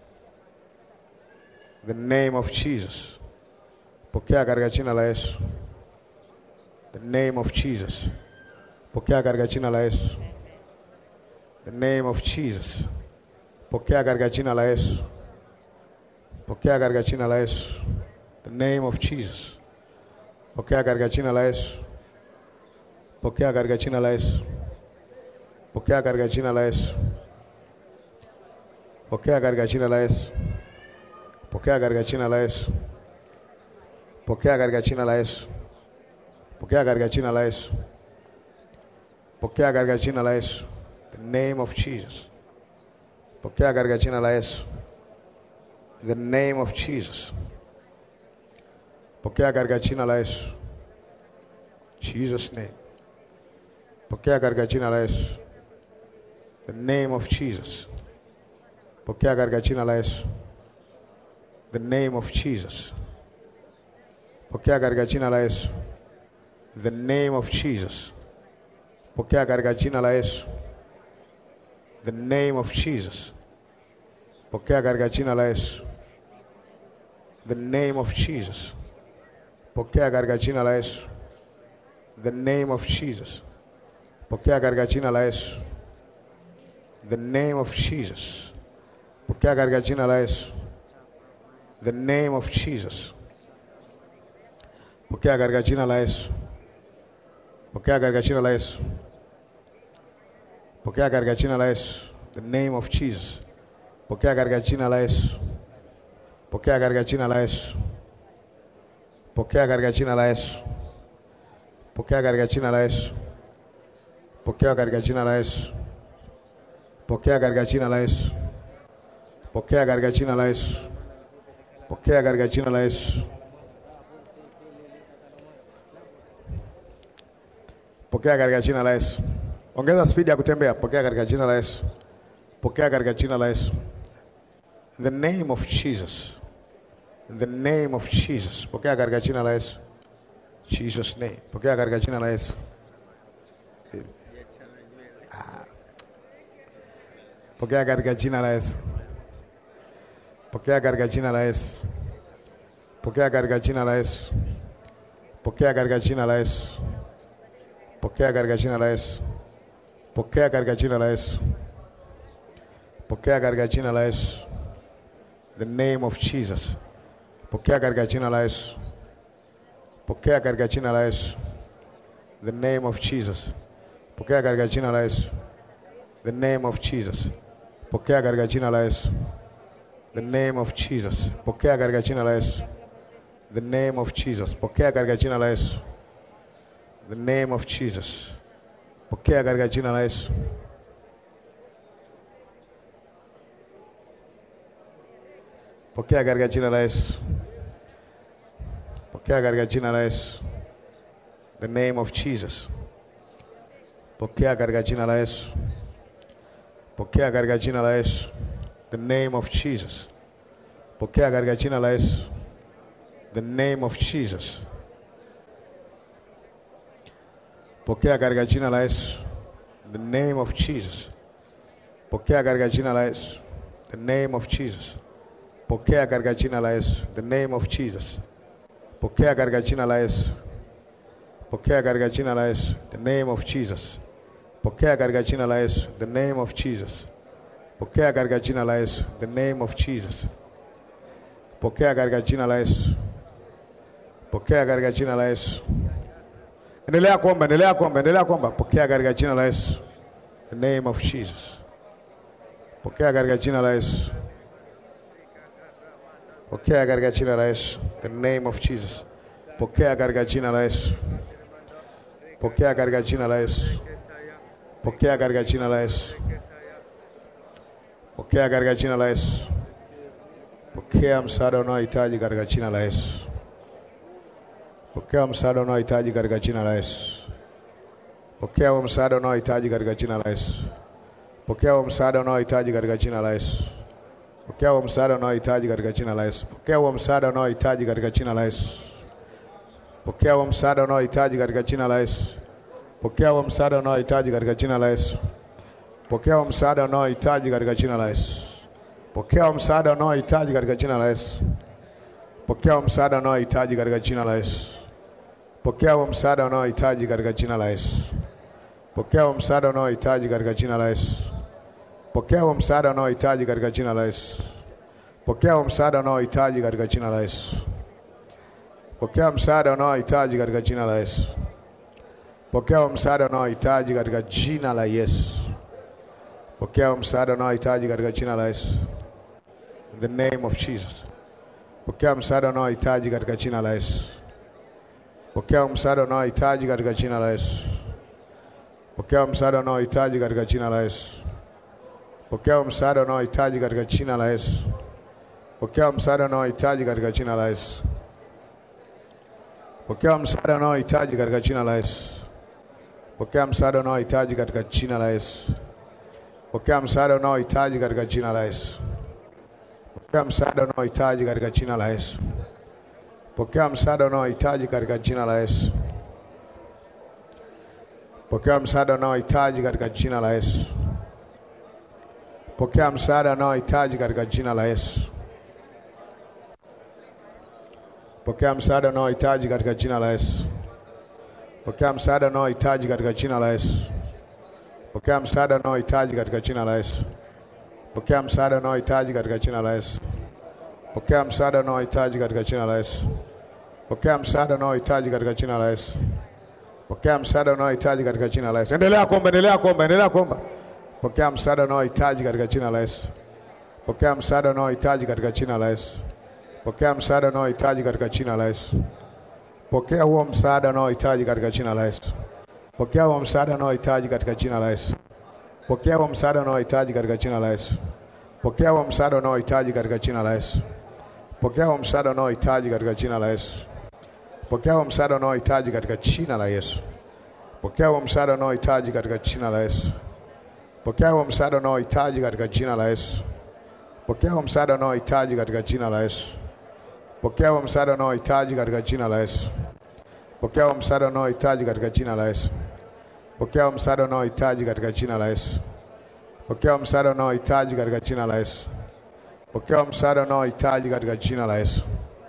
The name of Jesus. Pokea katika jina la Yesu. The name of Jesus. Pokea katika jina la Yesu. The name of Jesus. Pokea katika jina la Yesu. Pokea katika jina la Yesu. The name of Jesus. Pokea katika jina la Yesu. Pokea katika jina la Yesu. Pokea katika jina la Yesu. Pokea katika jina la Yesu. Pokea katika jina la Yesu. Pokea katika jina la Yesu. Pokea katika jina la Yesu. Pokea katika jina la Yesu. The name of Jesus. Pokea katika jina la Yesu. The name of Jesus. Pokea katika jina la Yesu. Jesus name. Pokea katika jina la Yesu. The name of Jesus. Pokea katika jina la Yesu. The name of Jesus. Pokea katika jina la Yesu. The name of Jesus. Pokea katika jina la Yesu. The name of Jesus. Pokea katika jina la Yesu. The name of Jesus. Pokea katika jina la Yesu. The name of Jesus. Pokea katika jina la Yesu. The name of Jesus. Pokea katika jina la Yesu. The name of Jesus. Pokea katika jina la Yesu. Pokea katika jina la Yesu. Pokea katika jina la Yesu. The name of Jesus. Pokea katika jina la Yesu. Pokea katika jina la Yesu. Pokea katika jina la Yesu. Pokea katika jina la Yesu. Pokea katika jina la Yesu. Pokea katika jina la Yesu. Pokea katika jina la Yesu. Pokea katika jina la Yesu. Pokea katika jina la Yesu. Ongeza spidi ya kutembea. Pokea katika jina la Yesu. Pokea katika jina la Yesu. In the name of Jesus. In the name of Jesus. Pokea katika jina la Yesu. Jesus name. Pokea katika jina la Yesu. Ah. Pokea katika jina la Yesu. Pokea katika jina la Yesu. Pokea katika jina la Yesu. Pokea katika jina la Yesu. Pokea katika jina la Yesu. Pokea katika jina la Yesu. Pokea katika jina la Yesu. The name of Jesus. Pokea katika jina la Yesu. Pokea katika jina la Yesu. The name of Jesus. Pokea katika jina la Yesu. The name of Jesus. Pokea katika jina la Yesu. The name of Jesus. Pokea katika jina la Yesu. The name of Jesus. Pokea katika jina la Yesu. The name of Jesus. Pokea katika jina la Yesu. Pokea katika jina la Yesu. Pokea katika jina la Yesu. The name of Jesus. Pokea katika jina la Yesu. Pokea katika jina la Yesu. The name of Jesus. Pokea katika jina la Yesu. The name of Jesus. Pokea katika jina la Yesu. The name of Jesus. Pokea katika jina la Yesu. The name of Jesus. Pokea katika jina la Yesu. The name of Jesus. Pokea katika jina la Yesu. Pokea katika jina la Yesu. The name of Jesus. Pokea katika jina la Yesu. The name of Jesus. Pokea katika jina la Yesu. The name of Jesus. Pokea katika jina la Yesu. Pokea katika jina la Yesu. Endelea kuomba, endelea kuomba, endelea kuomba. Pokea katika jina la Yesu. The name of Jesus. Pokea katika jina la Yesu. Pokea katika jina la Yesu. The name of Jesus. Pokea katika jina la Yesu. Pokea katika jina la Yesu. Pokea katika jina la Yesu. Pokea katika jina la Yesu. Pokea msaada unaohitaji katika jina la Yesu. Pokea msaada unaohitaji katika jina la Yesu. Pokea huo msaada unaohitaji katika jina la Yesu. Pokea huo msaada unaohitaji katika jina la Yesu. Pokea huo msaada unaohitaji katika jina la Yesu. Pokea huo msaada unaohitaji katika jina la Yesu. Pokea huo msaada unaohitaji katika jina la Yesu. Pokea huo msaada unaohitaji katika jina la Yesu. Pokea huo msaada unaohitaji katika jina la Yesu. Pokea huo msaada unaohitaji katika jina la Yesu. Pokea huo msaada unaohitaji katika jina la Yesu. Pokea huo msaada unaohitaji katika jina la Yesu. Pokea huo msaada unaohitaji katika jina la Yesu. Pokea huo msaada unaohitaji katika jina la Yesu. Pokea huo msaada unaohitaji katika jina la Yesu. Pokea msaada unaohitaji katika jina la Yesu. Pokea huo msaada unaohitaji katika jina la Yesu. Pokea huo msaada unaohitaji katika jina la Yesu. In the name of Jesus. Pokea msaada unaohitaji katika jina la Yesu. Pokea msaada unaohitaji katika jina la Yesu. Pokea msaada unaohitaji katika jina la Yesu. Pokea msaada unaohitaji katika jina la Yesu. Pokea msaada unaohitaji katika jina la Yesu. Pokea msaada unaohitaji katika jina la Yesu. Pokea msaada unaohitaji katika jina la Yesu. Pokea msaada unaohitaji katika jina la Yesu. Pokea msaada unaohitaji katika jina la Yesu. Pokea msaada unaohitaji katika jina la Yesu. Pokea msaada unaohitaji katika jina la Yesu. Pokea msaada unaohitaji katika jina la Yesu. Pokea msaada unaohitaji katika jina la Yesu. Pokea msaada unaohitaji katika jina la Yesu. Pokea msaada unaohitaji katika jina la Yesu. Pokea msaada unaohitaji katika jina la Yesu. Pokea msaada unaohitaji katika jina la Yesu. Pokea msaada unaohitaji katika jina la Yesu. Pokea msaada unaohitaji katika jina la Yesu. Endelea kuomba, endelea kuomba, endelea kuomba. Pokea msaada unaohitaji katika jina la Yesu. Pokea msaada unaohitaji katika jina la Yesu. Pokea msaada unaohitaji katika jina la Yesu. Pokea huo msaada unaohitaji katika jina la Yesu. Pokea huo msaada unaohitaji katika jina la Yesu. Pokea huo msaada unaohitaji katika jina la Yesu. Pokea huo msaada unaohitaji katika jina la Yesu. Pokea huo msaada unaohitaji katika jina la Yesu. Pokea huo msaada unaohitaji katika jina la Yesu. Pokea huo msaada unaohitaji katika jina la Yesu. Pokea huo msaada unaohitaji katika jina la Yesu. Pokea huo msaada unaohitaji katika jina la Yesu. Pokea huo msaada unaohitaji katika jina la Yesu. Pokea huo msaada unaohitaji katika jina la Yesu. Pokea huo msaada unaohitaji katika jina la Yesu. Pokea msaada unaohitaji katika jina la Yesu. Pokea msaada unaohitaji katika jina la Yesu.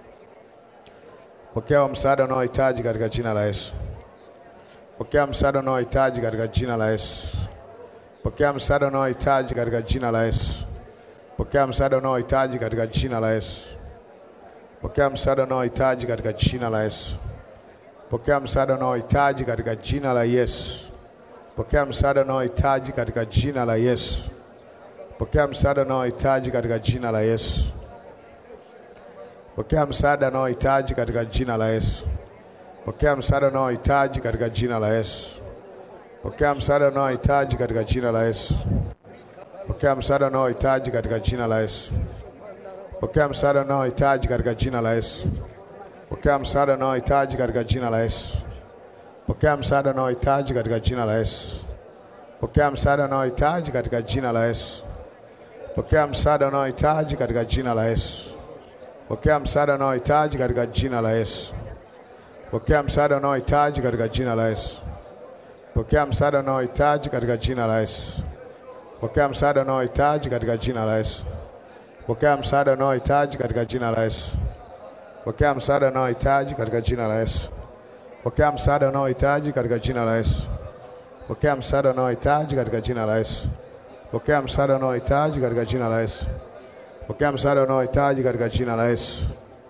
Pokea msaada unaohitaji katika jina la Yesu. Pokea msaada unaohitaji katika jina la Yesu. Pokea msaada unaohitaji katika jina la Yesu. Pokea msaada unaohitaji katika jina la Yesu. Pokea msaada unaohitaji katika jina la Yesu. Pokea msaada unaohitaji katika jina la Yesu. Pokea msaada unaohitaji katika jina la Yesu. Pokea msaada unaohitaji katika jina la Yesu. Pokea msaada unaohitaji katika jina la Yesu. Pokea msaada unaohitaji katika jina la Yesu. Pokea msaada unaohitaji katika jina la Yesu. Pokea msaada unaohitaji katika jina la Yesu. Pokea msaada unaohitaji katika jina la Yesu. Pokea msaada unaohitaji katika jina la Yesu. Pokea msaada unaohitaji katika jina la Yesu. Pokea msaada unaohitaji katika jina la Yesu. Pokea msaada unaohitaji katika jina la Yesu. Pokea msaada unaohitaji katika jina la Yesu. Pokea msaada unaohitaji katika jina la Yesu. Pokea msaada unaohitaji katika jina la Yesu. Pokea msaada unaohitaji katika jina la Yesu. Pokea msaada unaohitaji katika jina la Yesu. Pokea msaada unaohitaji katika jina la Yesu. Pokea msaada unaohitaji katika jina la Yesu. Pokea msaada unaohitaji katika jina la Yesu. Pokea msaada unaohitaji katika jina la Yesu. Pokea msaada unaohitaji katika jina la Yesu.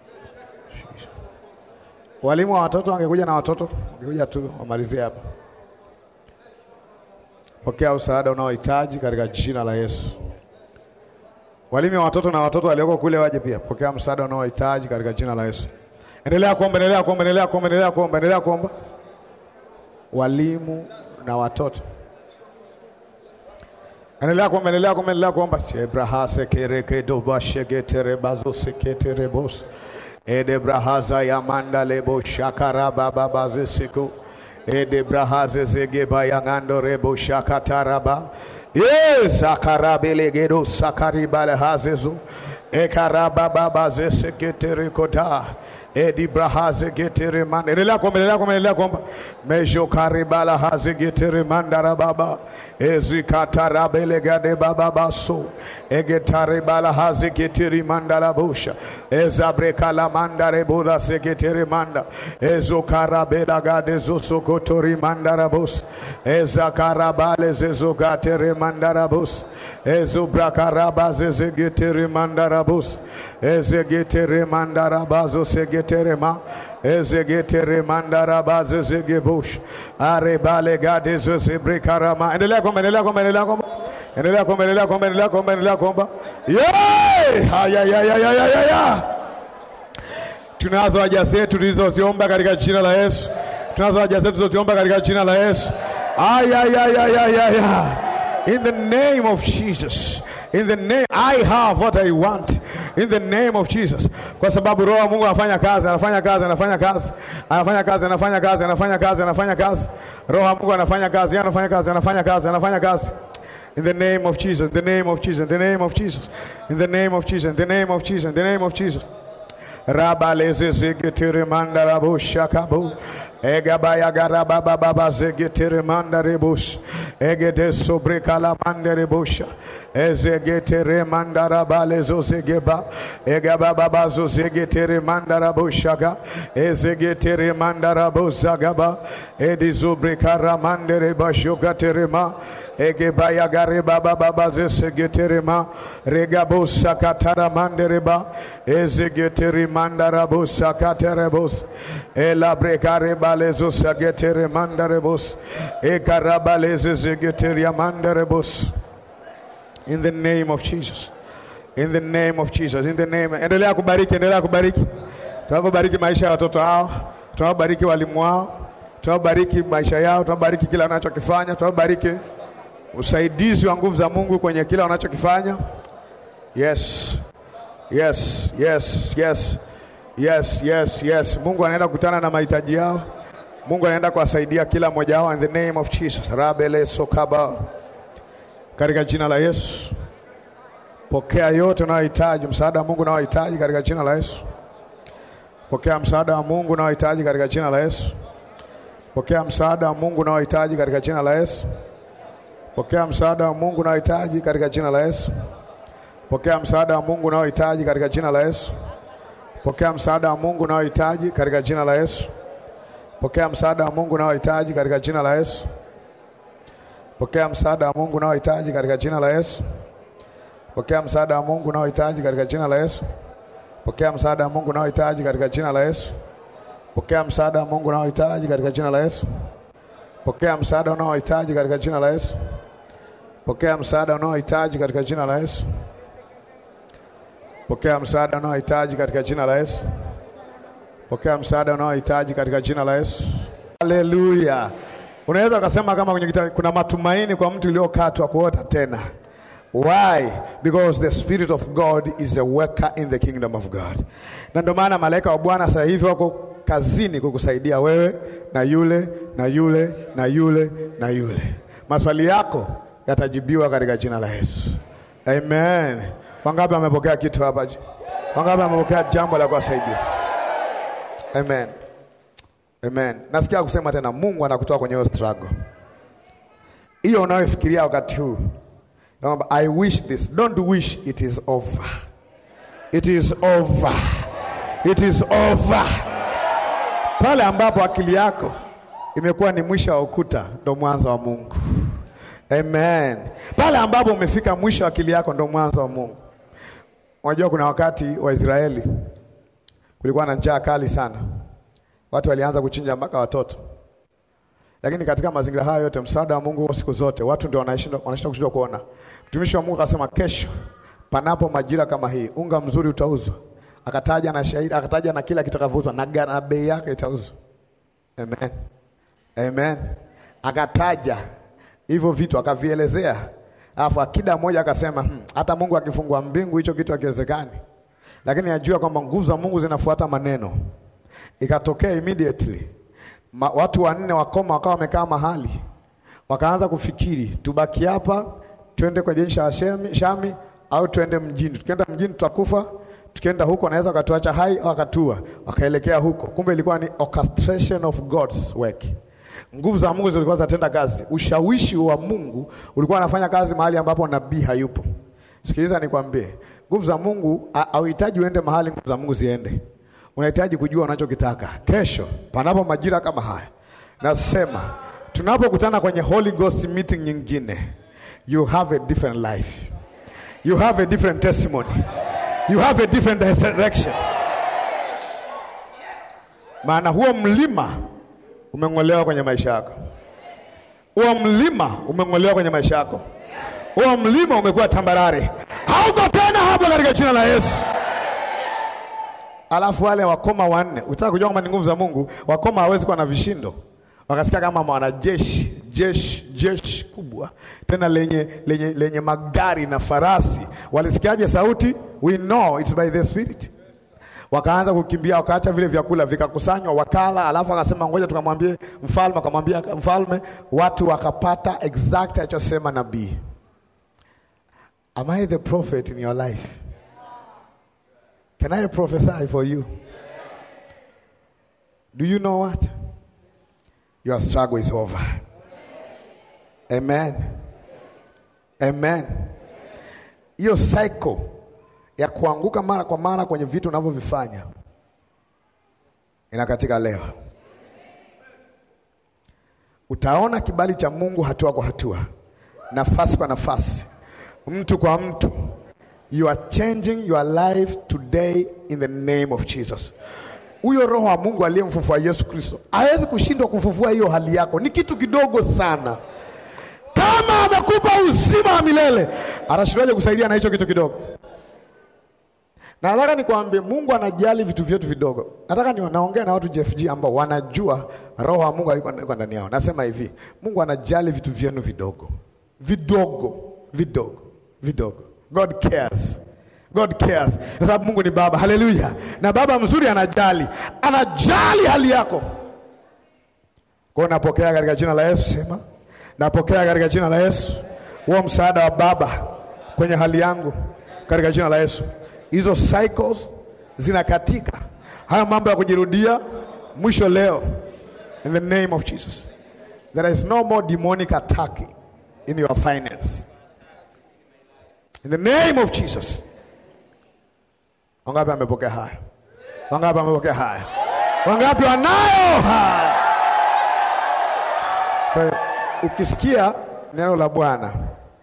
Walimu wa watoto wangekuja na watoto, wangekuja tu wamalizie hapa. Pokea msaada unaohitaji katika jina la Yesu. Walimu wa watoto na watoto walioko kule waje pia. Pokea msaada unaohitaji katika jina la Yesu. Endelea kuomba, endelea kuomba, endelea kuomba, endelea kuomba, endelea kuomba. Walimu na watoto. Endelea kuomba, endelea kuomba, endelea kuomba. Shebrahase kereke doba shegetere bazo seketere bos. ede brahaza ya manda lebo shakara baba bazisiku ede brahaze zege bayangando rebo shakataraba yes akarabelegedo sakaribale hazezu ekaraba baba zeseketerikoda edi brahaze getere manda endelea kuomba endelea kuomba endelea kuomba mejo karibala haze getere mandara baba ezikatarabele gade baba baso egetare bala haze getere mandala busha ezabrekala mandare bula segetere manda ezokarabela gade zosokotori mandara bus ezakarabale zezogatere mandara bus ezobrakaraba zezegetere mandara bus ezegetere mandara bazo segetere ma ezegetere mandara bazo zegebush arebale gade zezebrekarama endelea kwamba endelea kwamba endelea kwamba endelea kwamba endelea kwamba endelea kwamba endelea kwamba yeah haya ya ya ya ya ya ya tunazo haja zetu tulizoziomba katika jina la Yesu tunazo haja zetu tulizoziomba katika jina la Yesu aya ya ya ya ya ya in the name of Jesus in the name I have what I want in the name of Jesus kwa sababu roho wa Mungu anafanya kazi anafanya kazi anafanya kazi anafanya kazi anafanya kazi anafanya kazi anafanya kazi roho wa Mungu anafanya kazi anafanya kazi anafanya kazi anafanya kazi in the name of Jesus in the name of Jesus in the name of Jesus in the name of Jesus in the name of Jesus in the name of Jesus rabaleze zegetere mandarabu shakabu egabaya garaba baba zegetere mandarebus egede sobre kala mandarebusha ezegetere mandarabale zozegeba egaba baba zozegetere mandarabushaka ezegetere mandarabuzagaba edizubre kara mandarebashokaterema egebaya gareba baba baze segeterema regabo sakatara mandereba ezegeteri mandarabo sakaterebos elabrekare balezo sagetere mandarebos ekarabaleze zegeteria mandarebos in the name of Jesus in the name of Jesus in the name endelea kubariki endelea kubariki tunavyobariki maisha ya watoto hao tunavyobariki walimu wao tunavyobariki maisha yao tunavyobariki kila wanachokifanya tunavyobariki usaidizi wa nguvu za Mungu kwenye kila wanachokifanya. Yes, yes, yes, yes, yes, yes, yes. Mungu anaenda kukutana na mahitaji yao. Mungu anaenda kuwasaidia kila mmoja wao in the name of Jesus. Rabele sokaba, katika jina la Yesu. Pokea yote unayohitaji, msaada wa Mungu unaohitaji katika jina la Yesu. Pokea msaada wa Mungu unaohitaji katika jina la Yesu. Pokea msaada wa Mungu unaohitaji katika jina la Yesu. Pokea msaada wa Mungu unaohitaji katika jina la Yesu. Pokea msaada wa Mungu unaohitaji katika jina la Yesu. Pokea msaada wa Mungu unaohitaji katika jina la Yesu. Pokea msaada wa Mungu unaohitaji katika jina la Yesu. Pokea msaada wa Mungu unaohitaji katika jina la Yesu. Pokea msaada wa Mungu unaohitaji katika jina la Yesu. Pokea msaada wa Mungu unaohitaji katika jina la Yesu. Pokea msaada wa Mungu unaohitaji katika jina la Yesu. Pokea msaada unaohitaji katika jina la Yesu. Pokea msaada unaohitaji katika jina la Yesu. Pokea msaada unaohitaji katika jina la Yesu. Pokea msaada unaohitaji katika jina la Yesu. Haleluya! Unaweza ukasema kama kwenye kitabu kuna matumaini kwa mtu uliokatwa kuota tena. Why? Because the spirit of God is a worker in the kingdom of God. Na ndio maana malaika wa Bwana sasa hivi wako kazini kukusaidia wewe na yule na yule na yule na yule. Maswali yako yatajibiwa katika jina la Yesu. Amen. Wangapi wamepokea kitu hapa? Wangapi wamepokea jambo la kuwasaidia? Amen. Amen. Nasikia kusema tena Mungu anakutoa kwenye hiyo struggle. Hiyo unayofikiria wakati huu. Naomba I wish this. Don't wish it is over. It is over. It is over. Pale ambapo akili yako imekuwa ni mwisho wa ukuta ndo mwanzo wa Mungu. Amen. Pale ambapo umefika mwisho wa akili yako ndo mwanzo wa Mungu. Unajua kuna wakati wa Israeli kulikuwa na njaa kali sana, watu walianza kuchinja mpaka watoto, lakini katika mazingira hayo yote msaada wa Mungu siku zote, watu ndio wanashinda wanashinda kushindwa kuona. Mtumishi wa Mungu akasema, kesho panapo majira kama hii, unga mzuri utauzwa. Akataja na shahidi, akataja na kila kitakavyouzwa na gharama bei yake itauzwa. Amen. Amen. Akataja hivyo vitu akavielezea, alafu akida mmoja akasema hmm, hata Mungu akifungua mbingu hicho kitu hakiwezekani. lakini ajua kwamba nguvu za Mungu zinafuata maneno. Ikatokea immediately Ma, watu wanne wakoma wakawa wamekaa mahali, wakaanza kufikiri tubaki hapa, twende kwa jeshi la Shami, Shami au twende mjini. Tukienda mjini tutakufa, tukienda huko anaweza wakatuacha hai au akatua. Wakaelekea huko, kumbe ilikuwa ni orchestration of God's work. Nguvu za Mungu zilikuwa zinatenda kazi. Ushawishi wa Mungu ulikuwa unafanya kazi mahali ambapo nabii hayupo. Sikiliza nikwambie, nguvu za Mungu hauhitaji uende mahali nguvu za Mungu ziende. Unahitaji kujua unachokitaka. Kesho panapo majira kama haya, nasema tunapokutana kwenye Holy Ghost meeting nyingine, you have a different life, you have a different testimony, you have a different direction. Maana huo mlima umeng'olewa kwenye maisha yako, huo mlima umeng'olewa kwenye maisha yako, huo mlima umekuwa tambarare, hauko tena hapo katika jina la Yesu. Alafu wale wakoma wanne, utaka kujua kama ni nguvu za Mungu, wakoma hawezi kuwa na vishindo. Wakasikia kama wanajeshi, jeshi, jeshi kubwa tena lenye, lenye, lenye magari na farasi. Walisikiaje sauti? We know it's by the spirit. Wakaanza kukimbia, wakaacha vile vyakula vikakusanywa, wakala. Alafu akasema ngoja tukamwambie mfalme. Akamwambia mfalme, watu wakapata exact alichosema nabii. Am I the prophet in your life? Can I prophesy for you? Do you know what? Your struggle is over. Amen. Amen. Hiyo cycle ya kuanguka mara kwa mara kwenye vitu unavyovifanya inakatika leo. Utaona kibali cha Mungu hatua kwa hatua, nafasi kwa nafasi, mtu kwa mtu. You are changing your life today in the name of Jesus. Huyo roho wa Mungu aliyemfufua Yesu Kristo hawezi kushindwa kufufua hiyo hali yako. Ni kitu kidogo sana. Kama amekupa uzima wa milele, anashindwaje kusaidia na hicho kitu kidogo? Na nataka nikwambie, Mungu anajali vitu vyetu vidogo. Nataka ni naongea na watu JFG ambao wanajua roho wa Mungu alikuwa ndani yao. Nasema hivi, Mungu anajali vitu vyenu vidogo, vidogo, vidogo, vidogo. God cares. God cares. Kwa sababu Mungu ni baba. Haleluya. Na baba mzuri anajali. Anajali hali yako. Kwa napokea katika jina la Yesu sema. Napokea katika jina la Yesu. Huo msaada wa baba kwenye hali yangu katika jina la Yesu. Hizo cycles zinakatika. Haya mambo ya kujirudia mwisho leo in the name of Jesus. There is no more demonic attack in your finance. In the name of Jesus. Wangapi amepokea haya? Wangapi amepokea haya? Wangapi wanayo haya? Kwa hiyo ukisikia neno la Bwana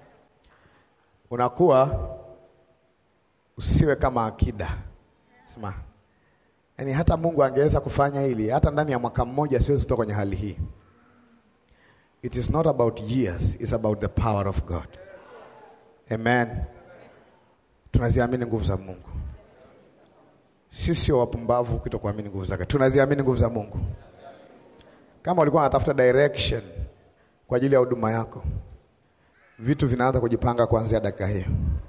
unakuwa usiwe kama akida. Sema. Yaani hata Mungu angeweza kufanya hili hata ndani ya mwaka mmoja siwezi kutoka kwenye hali hii. It is not about years, it's about the power of God. Amen. Tunaziamini nguvu za Mungu. Sisi sio wapumbavu kutokuamini nguvu zake. Tunaziamini nguvu za Mungu. Kama ulikuwa unatafuta direction kwa ajili ya huduma yako, vitu vinaanza kujipanga kuanzia dakika hiyo.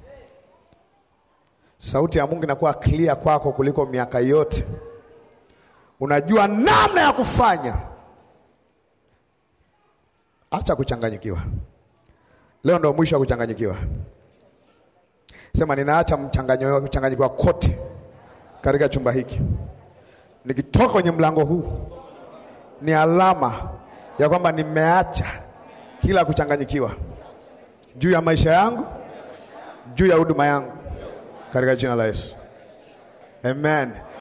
Sauti ya Mungu inakuwa clear kwako kuliko miaka yote. Unajua namna ya kufanya. Acha kuchanganyikiwa. Leo ndo mwisho wa kuchanganyikiwa. Sema ninaacha mchanganyo kuchanganyikiwa kote katika chumba hiki. Nikitoka kwenye mlango huu ni alama ya kwamba nimeacha kila kuchanganyikiwa juu ya maisha yangu, juu ya huduma yangu katika jina la Yesu. Amen.